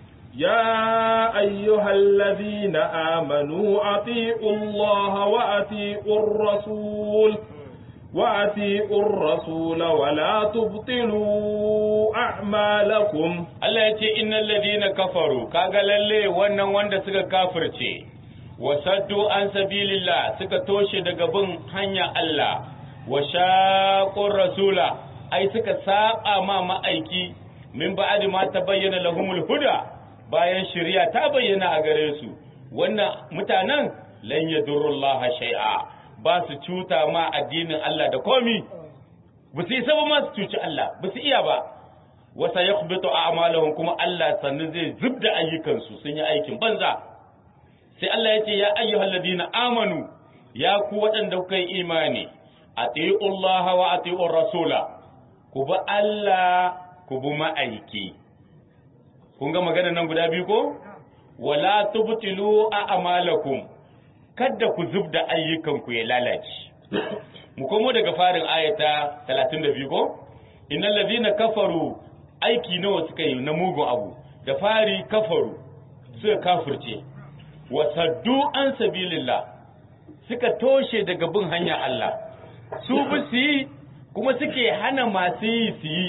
Speaker 1: يا أيها الذين آمنوا أطيعوا الله وأطيعوا الرسول وأطيعوا الرسول ولا تبطلوا أعمالكم
Speaker 2: Allah ya ce innal ladina kafaru kaga lalle wannan wanda suka kafirce wa saddu an sabilillah suka toshe daga bin hanya Allah wa shaqur rasula ai suka saba ma ma'aiki min ba'di ma tabayyana lahumul huda bayan shari'a ta bayyana a gare su wannan mutanen lan yadurullaha shay'a ba su cuta ma addinin Allah da komi ba su isa ba ma su cuci Allah ba su iya ba wasa yakhbitu a'malahum kuma Allah sannu zai zubda ayyukansu sun yi aikin banza sai Allah ya ce ya ayyuhal ladina amanu ya ku waɗanda kuka yi imani atiullaha wa atiur rasula ku bi Allah ku bi ma'aiki kun ga magana nan guda biyu ko wala tubtilu a'malakum kada ku zubda ayyukanku ya lalace mu komo daga farin ayata 32 ko innal ladina kafaru aiki nawa suka yi na mugun abu da fari kafaru suka kafirce wa saddu an sabilillah suka toshe daga bin hanyar Allah su bi su yi kuma suke hana masu yi su yi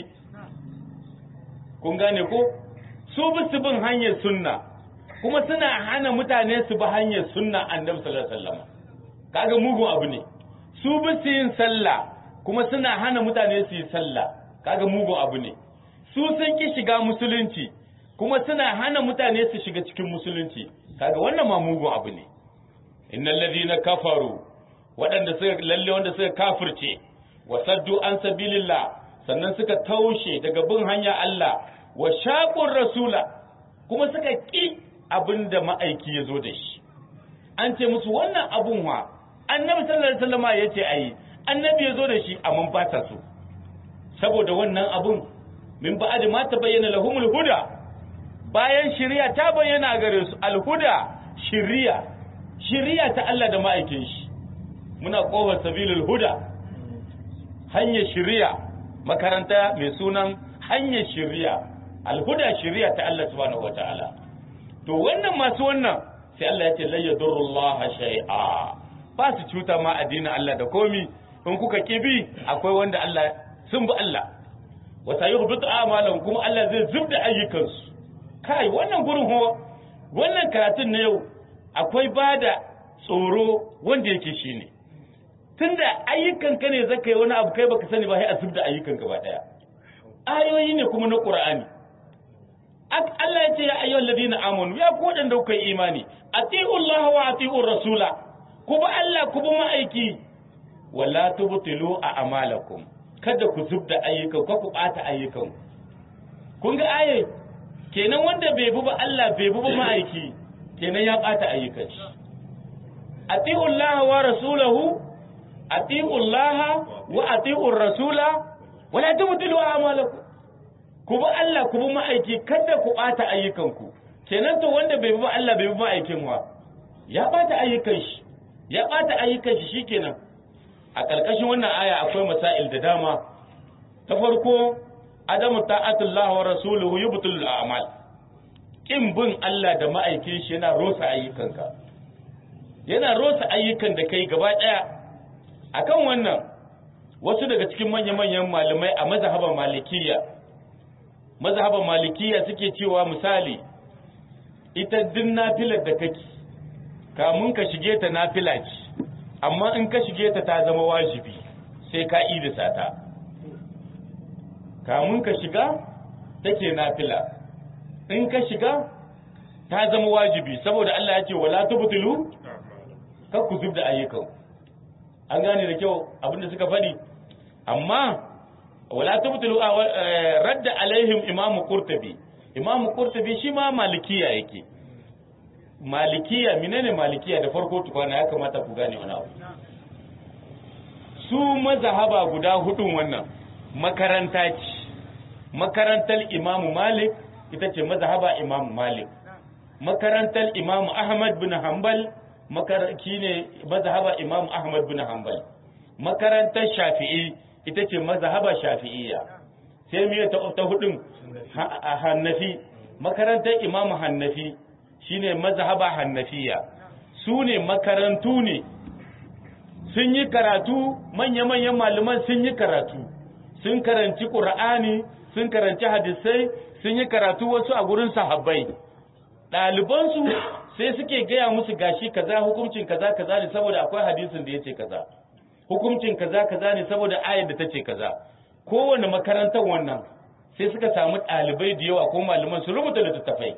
Speaker 2: kun gane ko su bi su bin hanyar sunna kuma suna hana mutane su bi hanyar sunna annabi sallallahu alaihi wasallam kaga mugun abu ne su bi su yin sallah kuma suna hana mutane su yi sallah kaga mugun abu ne su sun ki shiga musulunci kuma suna hana mutane su shiga cikin musulunci kaga wannan ma mugun abu ne innal ladina kafaru waɗanda suka lalle wanda suka kafirce wa saddu an sabilillah sannan suka taushe daga bin hanya Allah wa shaqur rasula kuma suka ki abinda ma'aiki ya zo da shi an ce musu wannan abun wa annabi sallallahu alaihi wasallam ya ce ayi annabi ya zo da shi amma ba ta so saboda wannan abun min ba'ad ma tabayyana lahumul huda bayan shari'a ta bayyana gare su alhuda shari'a shari'a ta Allah da ma'aikin shi muna kofar sabilul huda hanyar shari'a makaranta mai sunan hanyar shari'a alhuda shari'a ta Allah subhanahu wataala to wannan masu wannan sai Allah ya ce la yadurrullaha shay'a ba su cuta ma addinin Allah da komi in kuka kibi akwai wanda Allah sun bi Allah wa sayuhbitu a'malahum kuma Allah zai zubda ayyukansu kai wannan gurin ho wannan karatun na yau akwai bada tsoro wanda yake shine tunda ayyukan ka ne zaka yi wani abu kai baka sani ba sai a zubda ayyukan gaba daya ayoyi ne kuma na Qur'ani Allah ya ce ya ayyuhal ladina amanu ya ku wadanda kuka yi imani ati'u Allah wa ati'u rasula ku bi Allah ku bi ma'aiki wala tubtilu a amalakum kada ku zubda ayyukan ko ku bata ayyukan kun ga aye kenan wanda bai bi ba Allah bai bi ba ma'aiki kenan ya bata ayyukan shi ati'u Allah wa rasulahu ati'u Allah wa ati'u rasula wala tubtilu a'malakum ku bi Allah ku bi ma'aiki kada ku bata ayyukanku kenan to wanda bai bi Allah bai bi ma'aikin wa ya bata ayyukan shi ya bata ayyukan shi shikenan a ƙarƙashin wannan aya akwai masail da dama ta farko adamu ta'atullah wa rasuluhu yubtul a'mal kin bin Allah da ma'aikin shi yana rosa ayyukanka yana rosa ayyukan da kai gaba daya akan wannan wasu daga cikin manya-manyan malamai a mazhaban malikiyya mazhaban malikiyya suke cewa misali ita din nafilar da kake kamun ka shige ta nafila ce amma in ka shige ta ta zama wajibi sai ka idisa ta kamun ka shiga take nafila in ka shiga ta zama wajibi saboda Allah ya ce wala tubtilu kar ku zubda ayyukan an gane da kyau abinda suka faɗi amma wala tubtilu radda alaihim imamu qurtubi imamu qurtubi shi ma malikiya yake malikiya menene malikiya da farko tukwana ya kamata ku gane wani abu su mazahaba guda hudun wannan makaranta ce makarantar imamu malik ita ce mazahaba imamu malik makarantar imamu ahmad bin hanbal makaraki ne mazahaba imamu ahmad bin hanbal makarantar shafi'i ita ce mazahaba shafi'iyya sai miye ta, ta hudun hannafi makarantar imamu hannafi shine mazhaba hannafiya su ne makarantu ne sun yi karatu manya-manyan malaman sun yi karatu sun karanci ƙur'ani sun karanci hadisai sun yi karatu wasu a gurin sahabbai ɗalibansu sai suke gaya musu gashi kaza hukuncin kaza kaza ne saboda akwai hadisin da ya ce kaza hukuncin kaza kaza ne saboda ayar da ta ce kaza kowane makarantar wannan sai suka samu ɗalibai da yawa ko malaman su rubuta littattafai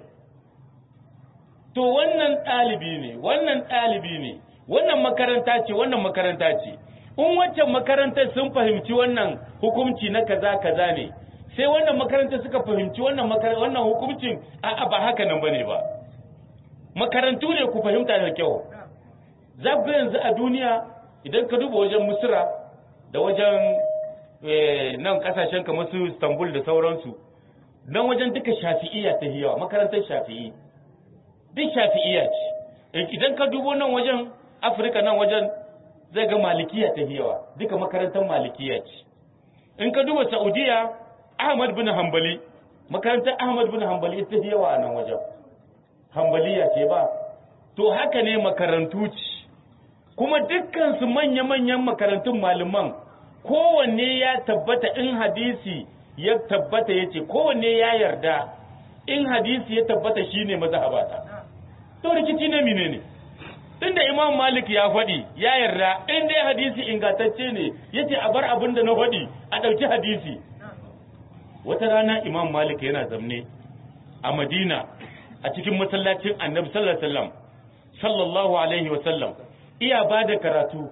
Speaker 2: to wannan ɗalibi ne wannan ɗalibi ne wannan makaranta ce wannan makaranta ce in waccan makarantar sun fahimci wannan hukunci na kaza kaza ne sai wannan makarantar suka fahimci wannan wannan hukuncin a'a ba haka nan bane ba makarantu ne ku fahimta da kyau za ku yanzu a duniya idan ka duba wajen musira da wajen nan kasashen kamar su istanbul da sauransu nan wajen duka shafi'iyya ta yawa makarantar shafi'i duk shafi'iyya ce idan ka dubo nan wajen afirka nan wajen zai ga malikiya ta yawa duka makarantar malikiya ce in ka duba saudiya ahmad bin hanbali makarantar ahmad bin hanbali ta yawa a nan wajen hanbaliya ce ba to haka ne makarantu ce kuma dukkan su manya-manyan makarantun malaman kowanne ya tabbata in hadisi ya tabbata ya ce kowanne ya yarda in hadisi ya tabbata shine mazhabata to rikici ne mine ne tunda imam malik ya faɗi ya yarda in dai hadisi ingantacce ne yace a bar abin da na faɗi a ɗauki hadisi wata rana imam malik yana zamne a madina a cikin masallacin annabi sallallahu alaihi wasallam sallallahu alaihi wasallam iya ba da karatu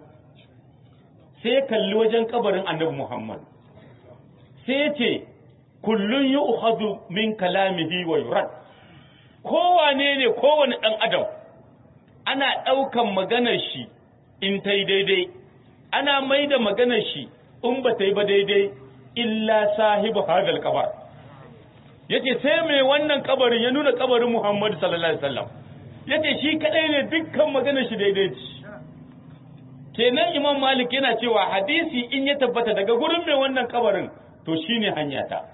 Speaker 2: sai kalli wajen kabarin annabi muhammad sai ya ce kullun yu'khadhu min kalamihi wa yurad kowane ne kowane ɗan adam ana ɗaukan maganar shi in ta yi daidai ana mai da maganar shi in ba ta yi ba daidai illa sahibu hadal kabar yace sai mai wannan kabarin ya nuna kabarin Muhammadu sallallahu alaihi wasallam yace shi kadai ne dukkan maganar shi daidai ce kenan Imam Malik yana cewa hadisi in ya tabbata daga gurin mai wannan kabarin to shine hanya ta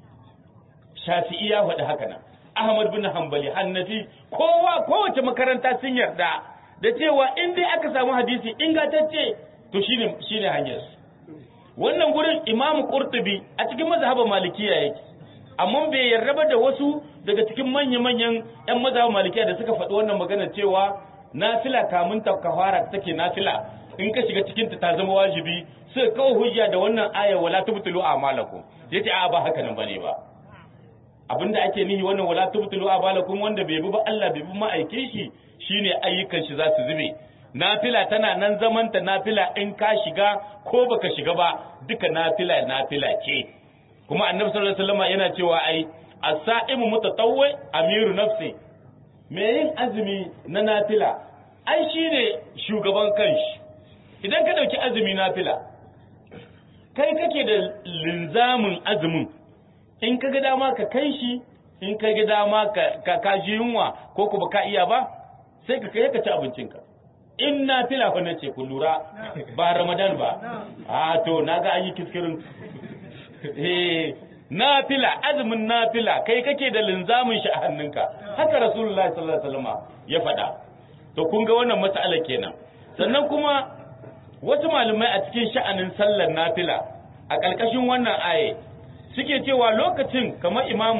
Speaker 2: Shafi'i ya faɗi haka nan Ahmad bin Hanbali Hannafi kowa kowace makaranta sun yarda da cewa in dai aka samu hadisi ingantacce to shine shine hanyar wannan gurin Imam Qurtubi a cikin mazhabin Malikiya yake amma bai yarda da wasu daga cikin manya-manyan ƴan mazhabin Malikiya da suka faɗi wannan magana cewa nafila kamun ta kafara take nafila in ka shiga cikin ta ta zama wajibi sai kawo hujja da wannan aya wala tubtilu a'malakum yace a ba haka nan bane ba abinda ake nihi wannan wala tubtilu a'malakum wanda bai bi ba Allah bai bi ma'aikin shi shine ayyukan shi za su zube nafila tana nan zaman ta nafila in ka shiga ko baka shiga ba duka nafila nafila ce kuma annabi sallallahu alaihi wasallam yana cewa ai as-sa'imu mutatawwi amiru nafsi me yin azumi na nafila ai shine shugaban kanshi idan ka dauki azumi nafila kai kake da linzamin azumin in ka ga dama ka kai shi in ka ga dama ka ka ji yunwa ko ku ba ka iya ba sai ka kai ka ci abincinka in nafila fa nace ku lura ba ramadan ba a to naga an yi kiskirin eh nafila azumin nafila kai kake da linzamin shi a hannunka haka rasulullahi sallallahu alaihi wasallam ya faɗa to kun ga wannan mas'ala kenan sannan kuma wasu malamai a cikin sha'anin sallar nafila a ƙarƙashin wannan aye suke cewa lokacin kamar imam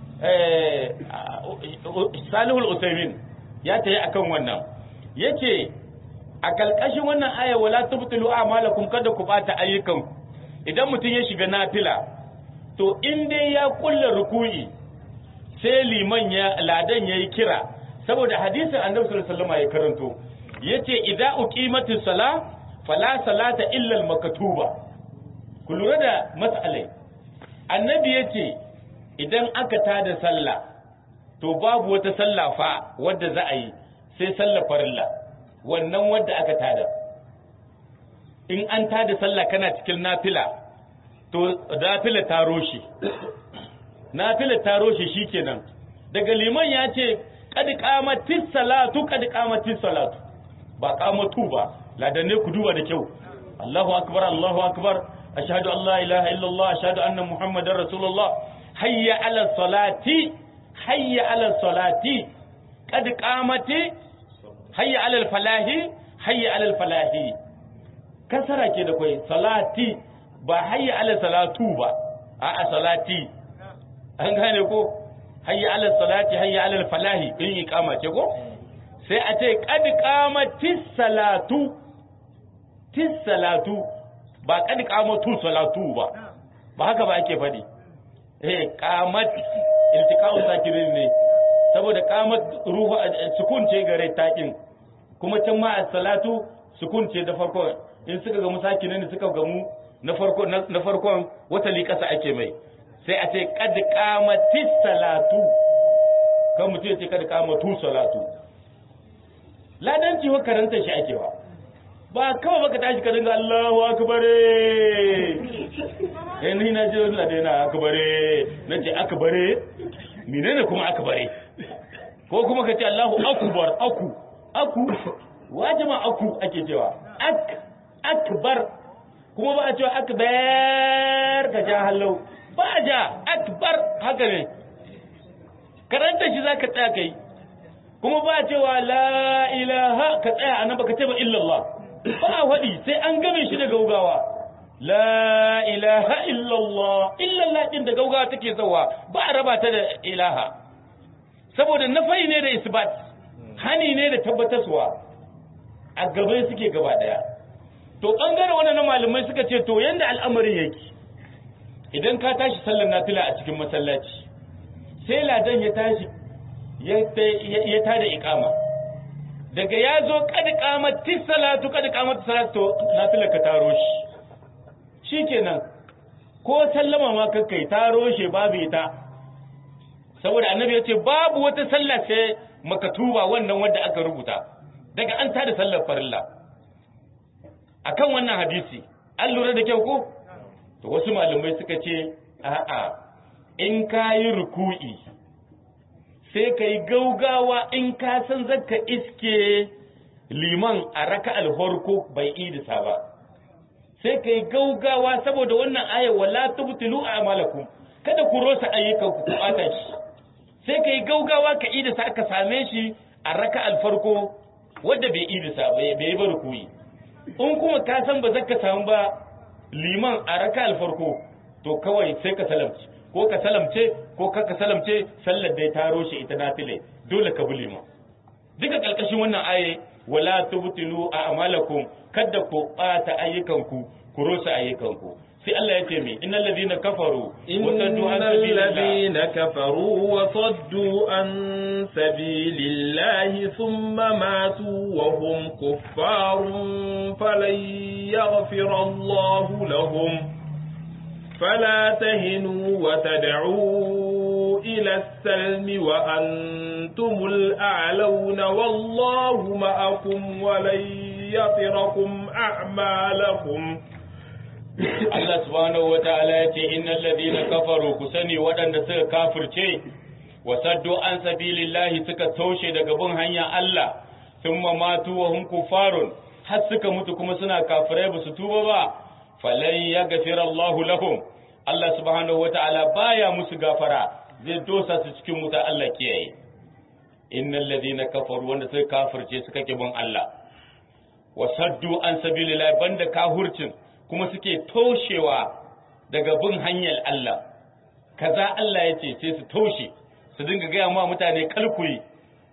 Speaker 2: salihul usaimin ya tayi akan wannan yace a ƙarƙashin wannan aya wala tubtilu a'malakum kada ku bata ayyukan idan mutum ya shiga nafila to in dai ya kulla ruku'i sai liman ya ladan yayi kira saboda hadisin annabi sallallahu alaihi wasallam ya karanto yace idza uqimatis sala fala salata illa al maktuba ku lura da mas'alai annabi yace idan aka tada sallah to babu wata sallah fa wadda za a yi sai sallar farilla wannan wadda aka tada in an tada sallah kana cikin nafila to nafila ta roshe nafila ta roshe shikenan daga liman ya ce kad qamatis salatu kad qamatis salatu ba qamatu ba ladanne ku duba da kyau Allahu akbar Allahu akbar ashhadu an la ilaha illallah ashhadu anna muhammadar rasulullah hayya ala salati hayya ala salati kad qamati hayya ala falahi hayya ala falahi kasara ke da kai salati ba hayya ala salatu ba a salati an gane ko hayya ala salati hayya ala falahi in iqama ce ko sai a ce qad qamatis salatu tis salatu ba qad qamatu salatu ba ba haka ba ake fadi eh qamat iltiqa'u sakirin ne saboda qamat ruhu sukun ce gare takin kuma can ma as-salatu sukun ce da farko in suka gamu sakinin suka gamu na farko na farkon wata liƙasa ake mai sai a ce kad qamatis salatu kan mutum ya ce kad qamatu salatu ladanci wa karanta shi ake wa ba kawai baka tashi ka dinga Allahu akbar eh ni na ji Allah dai na akbar na ce akbar menene kuma akbar ko kuma ka ce Allahu akbar aku aku wajima aku ake cewa ak akbar kuma ba a cewa akbar ka ja hallau ba a ja akbar haka ne karanta shi za ka tsaya kai kuma ba a cewa la ilaha ka tsaya a nan ba ka ce ba illallah ba a faɗi sai an game shi da gaugawa la ilaha illallah illallah din da gaugawa take zawa ba a raba ta da ilaha saboda nafai ne da isbat hani ne da tabbataswa a gaban suke gaba daya to bangare wannan malamai suka ce to yanda al'amarin yake idan ka tashi sallar nafila a cikin masallaci sai ladan ya tashi ya tada iqama daga ya zo kad qamati salatu kad qamati salatu nafila ka taro shi shikenan ko sallama ma kakkai taro shi babu ita saboda annabi ya ce babu wata sallah sai makatuba wannan wanda aka rubuta daga an tada sallar farilla akan wannan hadisi an lura da kyau ko to wasu malamai suka ce a'a in ka yi ruku'i sai ka yi gaugawa in ka san zaka iske liman a raka alhorko bai idisa ba sai ka yi gaugawa saboda wannan ayar wala tubtilu a'malakum kada ku rosa ayyukan ku bata shi sai ka yi gaugawa ka idisa ka same shi a raka alfarko wadda bai idisa bai yi ba ruku'i in kuma ka san ba zaka samu ba liman a raka alfarko to kawai sai ka salamci ko ka salamce ko ka ka salamce sallar da ya taro shi ita nafile dole ka bi liman duka kalkashin wannan aye wala tubtilu a'malakum kada ku bata ayyukanku ku rosa ayyukanku sai Allah ya ce mi innal ladina kafaru
Speaker 1: innal ladina kafaru wa saddu an sabilillahi thumma matu wa hum kuffarun falan yaghfira Allahu lahum فلا تهنوا وتدعوا إلى السلم وأنتم الأعلون والله معكم ولن يطركم أعمالكم
Speaker 2: Allah subhanahu wa ta'ala ya ce innal ladina kafaru ku sani waɗanda suka kafirce wa saddu an sabilillahi suka toshe daga bin hanyar Allah thumma matu wa hum kufarun har suka mutu kuma suna kafirai ba su tuba ba falan yaghfira Allahu lahum Allah subhanahu wa ta'ala baya musu gafara zai dosa su cikin wuta Allah kiyaye innal ladina kafaru wanda suka kafirce suka ki bin Allah wa saddu an sabilillahi banda kahurcin kuma suke toshewa daga bin hanyar Allah kaza Allah ya ce sai su toshe su dinga gaya ma mutane kalkuyi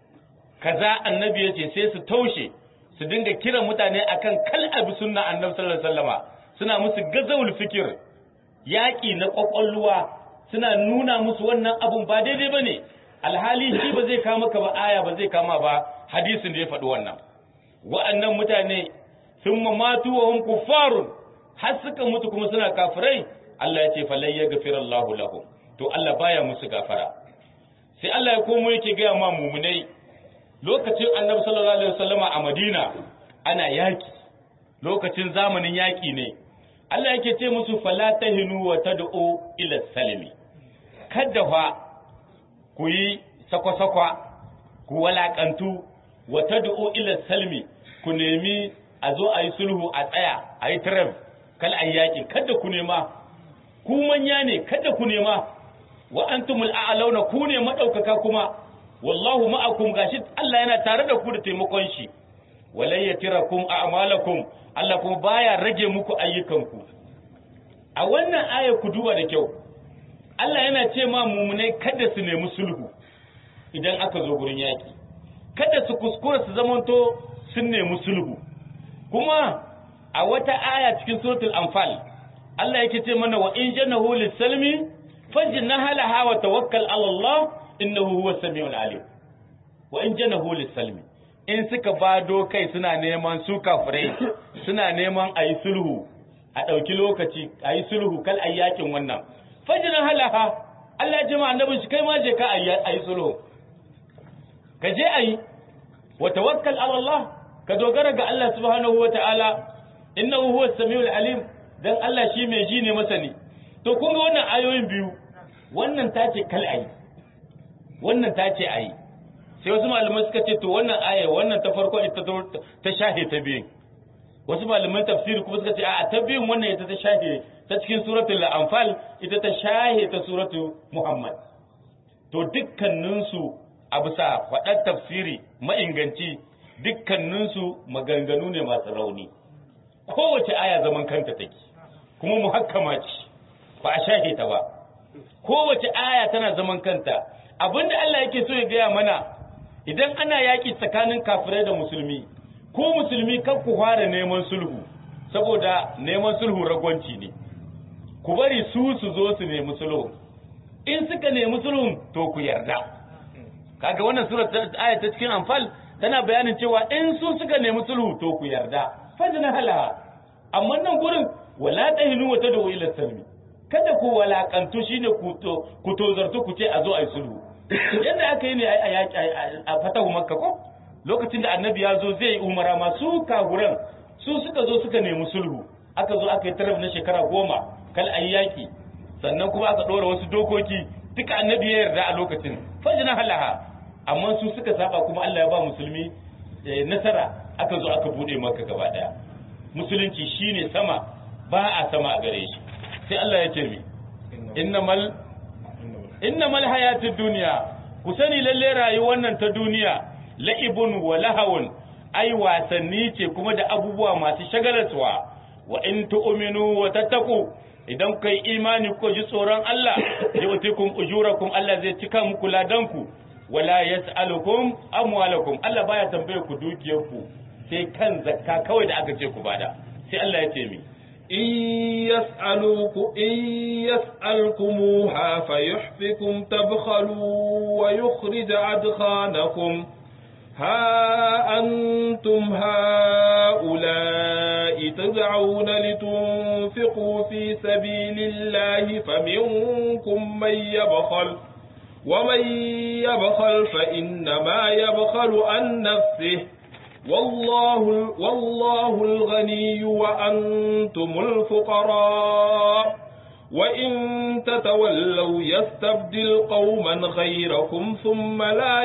Speaker 2: kaza annabi ya ce sai su toshe su dinga kiran mutane akan kal abi sunna annabi sallallahu alaihi wasallama suna musu gazawul fikir yaƙi na ƙwaƙwalwa suna nuna musu wannan abun ba daidai bane alhali shi ba zai kama ka ba aya ba zai kama ba hadisin da ya faɗi wannan wa'annan mutane sun matu wa hum kuffarun har suka mutu kuma suna kafirai Allah ya ce falai ya gafira Allahu lahum to Allah baya musu gafara sai Allah ya komo yake gaya ma mumunai lokacin Annabi sallallahu alaihi wasallama a Madina ana yaki lokacin zamanin yaki ne Allah yake ce musu fala tahinu wa tad'u ila salimi kada fa ku yi sakwa-sakwa ku walakantu wa tad'u ila salmi ku nemi a zo a yi sulhu a tsaya a yi tarab kal ayyaki kada ku nema ku manya ne kada ku nema wa antumul a'launa ku ne madaukaka kuma wallahu ma'akum gashi Allah yana tare da ku da taimakon shi walay yatirakum a'malakum Allah kuma baya rage muku ayyukanku a wannan aya ku duba da kyau Allah yana ce ma mumunai kada su nemi sulhu idan aka zo gurin yaki kada su kuskura su zamanto sun nemi sulhu kuma a wata aya cikin suratul anfal Allah yake ce mana wa in janahu lis-salmi fajnaha laha wa tawakkal ala Allah innahu huwas samiul alim wa in janahu lis-salmi in suka bado kai suna neman su kafirai suna neman ayi sulhu a dauki lokaci ayi sulhu kal ayyakin wannan fajnaha laha Allah ya ce ma annabin shi kai ma je ka ayi sulhu ka je ayi wa tawakkal ala Allah ka dogara ga Allah subhanahu wa ta'ala innahu huwa samiul alim dan Allah shi mai ji ne masani to kun ga wannan ayoyin biyu wannan ta ce kal ayi wannan ta ce ayi sai wasu malamai suka ce to wannan aya wannan ta farko ita ta shahe ta biyun wasu malaman tafsiri kuma suka ce a ta biyun wannan ita ta shahe ta cikin suratul anfal ita ta shahe ta suratul muhammad to dukkaninsu a bisa faɗar tafsiri ma'inganci dukkaninsu maganganu ne masu rauni kowace aya zaman kanta take kuma muhakkama ce ba a shahe ta ba kowace aya tana zaman kanta abinda Allah yake so ya gaya mana idan ana yaƙi tsakanin kafirai da musulmi ko musulmi kan ku fara neman sulhu saboda neman sulhu ragwanci ne ku bari su su zo su nemi sulhu in suka nemi sulhun to ku yarda kaga wannan sura aya ta cikin anfal tana bayanin cewa in su suka nemi sulhu to ku yarda fajna hala amma nan gurin wala tahinu wa tadu ila salmi kada ku walakantu shine ku to ku tozartu ku ce a zo ayi sulhu yadda aka yi ne a yaki a fatahu makka ko lokacin da annabi ya zo zai yi umara ma su kaguran su suka zo suka nemi sulhu aka zo aka yi taraf na shekara goma kal ayi yaki sannan kuma aka ɗora wasu dokoki duka annabi ya yarda a lokacin fajina halaha amma su suka saba kuma Allah ya ba musulmi nasara aka zo aka bude maka gaba daya musulunci shine sama ba a sama a gare shi sai Allah ya ce mi innamal innamal hayatud dunya ku sani lalle rayuwar nan ta duniya la'ibun wa lahawun ai wasanni ce kuma da abubuwa masu shagalarwa wa in tu'minu wa tattaqu idan kai imani ko ji tsoron Allah yu'tikum ujurakum Allah zai cika muku ladanku wala yas'alukum amwalakum Allah baya tambaye ku dukiyarku sai kan zakka kawai da aka ce ku bada sai Allah ya ce mi
Speaker 1: in yas'aluku in yas'alkumuha fayuhfikum tabkhalu wa yukhrij adkhanakum ها أنتم هؤلاء تدعون لتنفقوا في سبيل الله فمنكم من يبخل ومن يبخل فإنما يبخل عن نفسه والله والله الغني وأنتم الفقراء وإن تتولوا يستبدل قوما غيركم ثم لا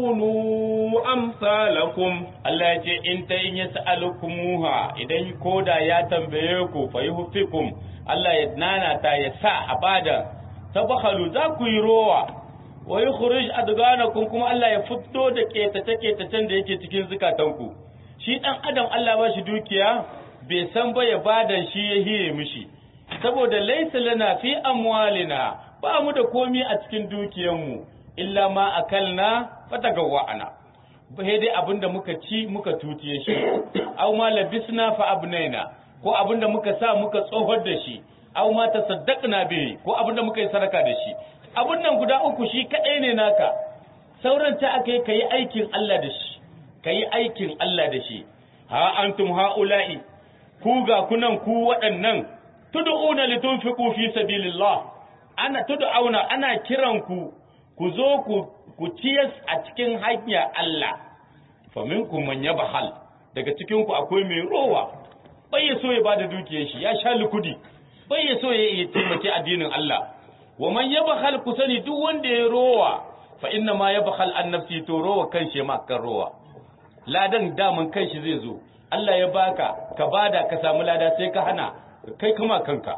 Speaker 1: يكونوا أمثالكم
Speaker 2: Allah ya ce in ta in yas'alukumuha idan koda ya tambaye ku fa yuhfikum Allah ya nanata ya sa a bada tabakhalu za ku yi rowa wa yukhrij adganakum kuma Allah ya fito da ketace ketacen da yake cikin zukatanku shi dan adam Allah ba shi dukiya bai san ba ya bada shi ya hiye mishi saboda laysa lana fi amwalina ba mu da komi a cikin dukiyanmu illa ma akalna fatagawwa'ana sai dai abinda muka ci muka tutiye shi aw ma labisna fa abnaina ko abinda muka sa muka tsohar da shi aw ma tasaddaqna bihi ko abinda muka yi sadaka da shi abin nan guda uku shi kadai ne naka sauran ta aka yi kayi aikin Allah da shi kayi aikin Allah da shi ha antum haula'i ku ga kunan ku waɗannan tud'una litunfiqu fi sabilillah ana tud'auna ana kiran ku ku zo ku ku ciyas a cikin hanya Allah fa minkum man yabhal daga cikin ku akwai mai rowa bai ya so ya bada dukiyar shi ya sha lukudi bai ya so ya taimaki addinin Allah wa man yabhal ku sani duk wanda ya rowa fa inna ma yabhal an nafsi to rowa kanshi ma kan rowa ladan daman kanshi zai zo Allah ya baka ka bada ka samu lada sai ka hana kai kuma kanka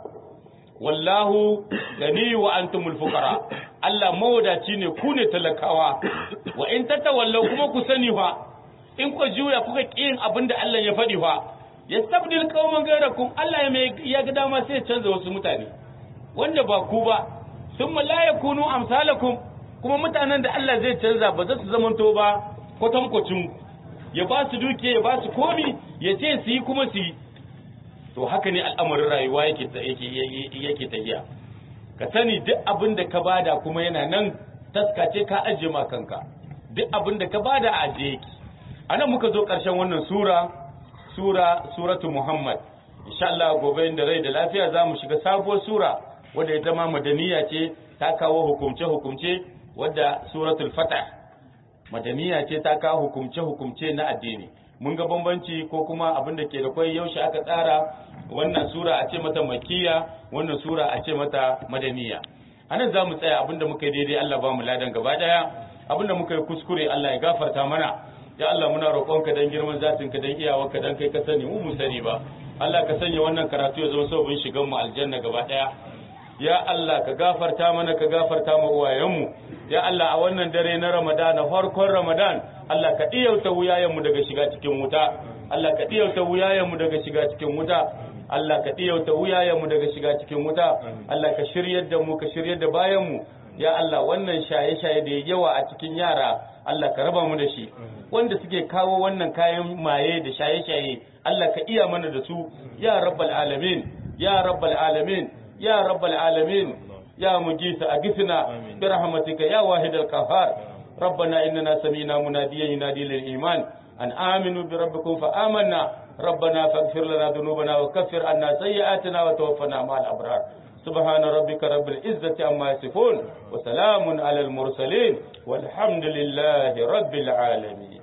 Speaker 2: wallahu gani wa antumul fuqara Allah mawadaci ne ku ne talakawa wa in tatawallaw kuma ku sani fa in ku juya kuka kiyin abinda Allah ya faɗi fa yastabdil qauman ghayrakum Allah ya mai ya ga dama sai ya canza wasu mutane wanda ba ku ba thumma la yakunu amsalakum kuma mutanen da Allah zai canza ba za su zamanto ba kwatankwacin ya ba su duke ya ba su komi ya ce su yi kuma su yi to haka ne al'amarin rayuwa yake yake tafiya ka sani duk abin da ka bada kuma yana nan taskace ka ajiye ma kanka duk abin da ka bada a ajiye yake anan muka zo ƙarshen wannan sura sura suratu muhammad insha Allah gobe inda rai da lafiya za mu shiga sabuwar sura wadda ita ma madaniya ce ta kawo hukumce hukumce wadda suratul fatah madaniya ce ta kawo hukumce hukumce na addini mun ga bambanci ko kuma abin da ke da kwai yaushe aka tsara wannan sura a ce mata makiya wannan sura a ce mata madaniya anan za mu tsaya abin da muka yi daidai Allah ba mu ladan gaba daya abin da muka yi kuskure Allah ya gafarta mana ya Allah muna roƙonka dan girman zatin ka dan iyawarka dan kai ka sani mu mu sani ba Allah ka sanya wannan karatu ya zama sababin shigan mu aljanna gaba daya ya Allah ka gafarta mana ka gafarta mu uwayenmu ya Allah a wannan dare na Ramadan farkon Ramadan Allah ka diyauta wuyayenmu daga shiga cikin wuta Allah ka diyauta wuyayenmu daga shiga cikin wuta Allah ka diyauta wuyayenmu daga shiga cikin wuta Allah ka shiryar da mu ka shiryar da bayanmu ya Allah wannan shaye-shaye da yawa a cikin yara Allah ka raba mu da shi wanda suke kawo wannan kayan maye da shaye-shaye Allah ka iya mana da su ya rabbal alamin ya rabbal alamin ya rabbal alamin ya mujisa agisna bi rahmatika ya wahidal qahhar ربنا إننا سمينا مناديا ينادي للإيمان أن آمنوا بربكم فآمنا ربنا فاغفر لنا ذنوبنا وكفر عنا سيئاتنا وتوفنا مع الأبرار سبحان ربك رب العزة عما يصفون وسلام على المرسلين والحمد لله رب العالمين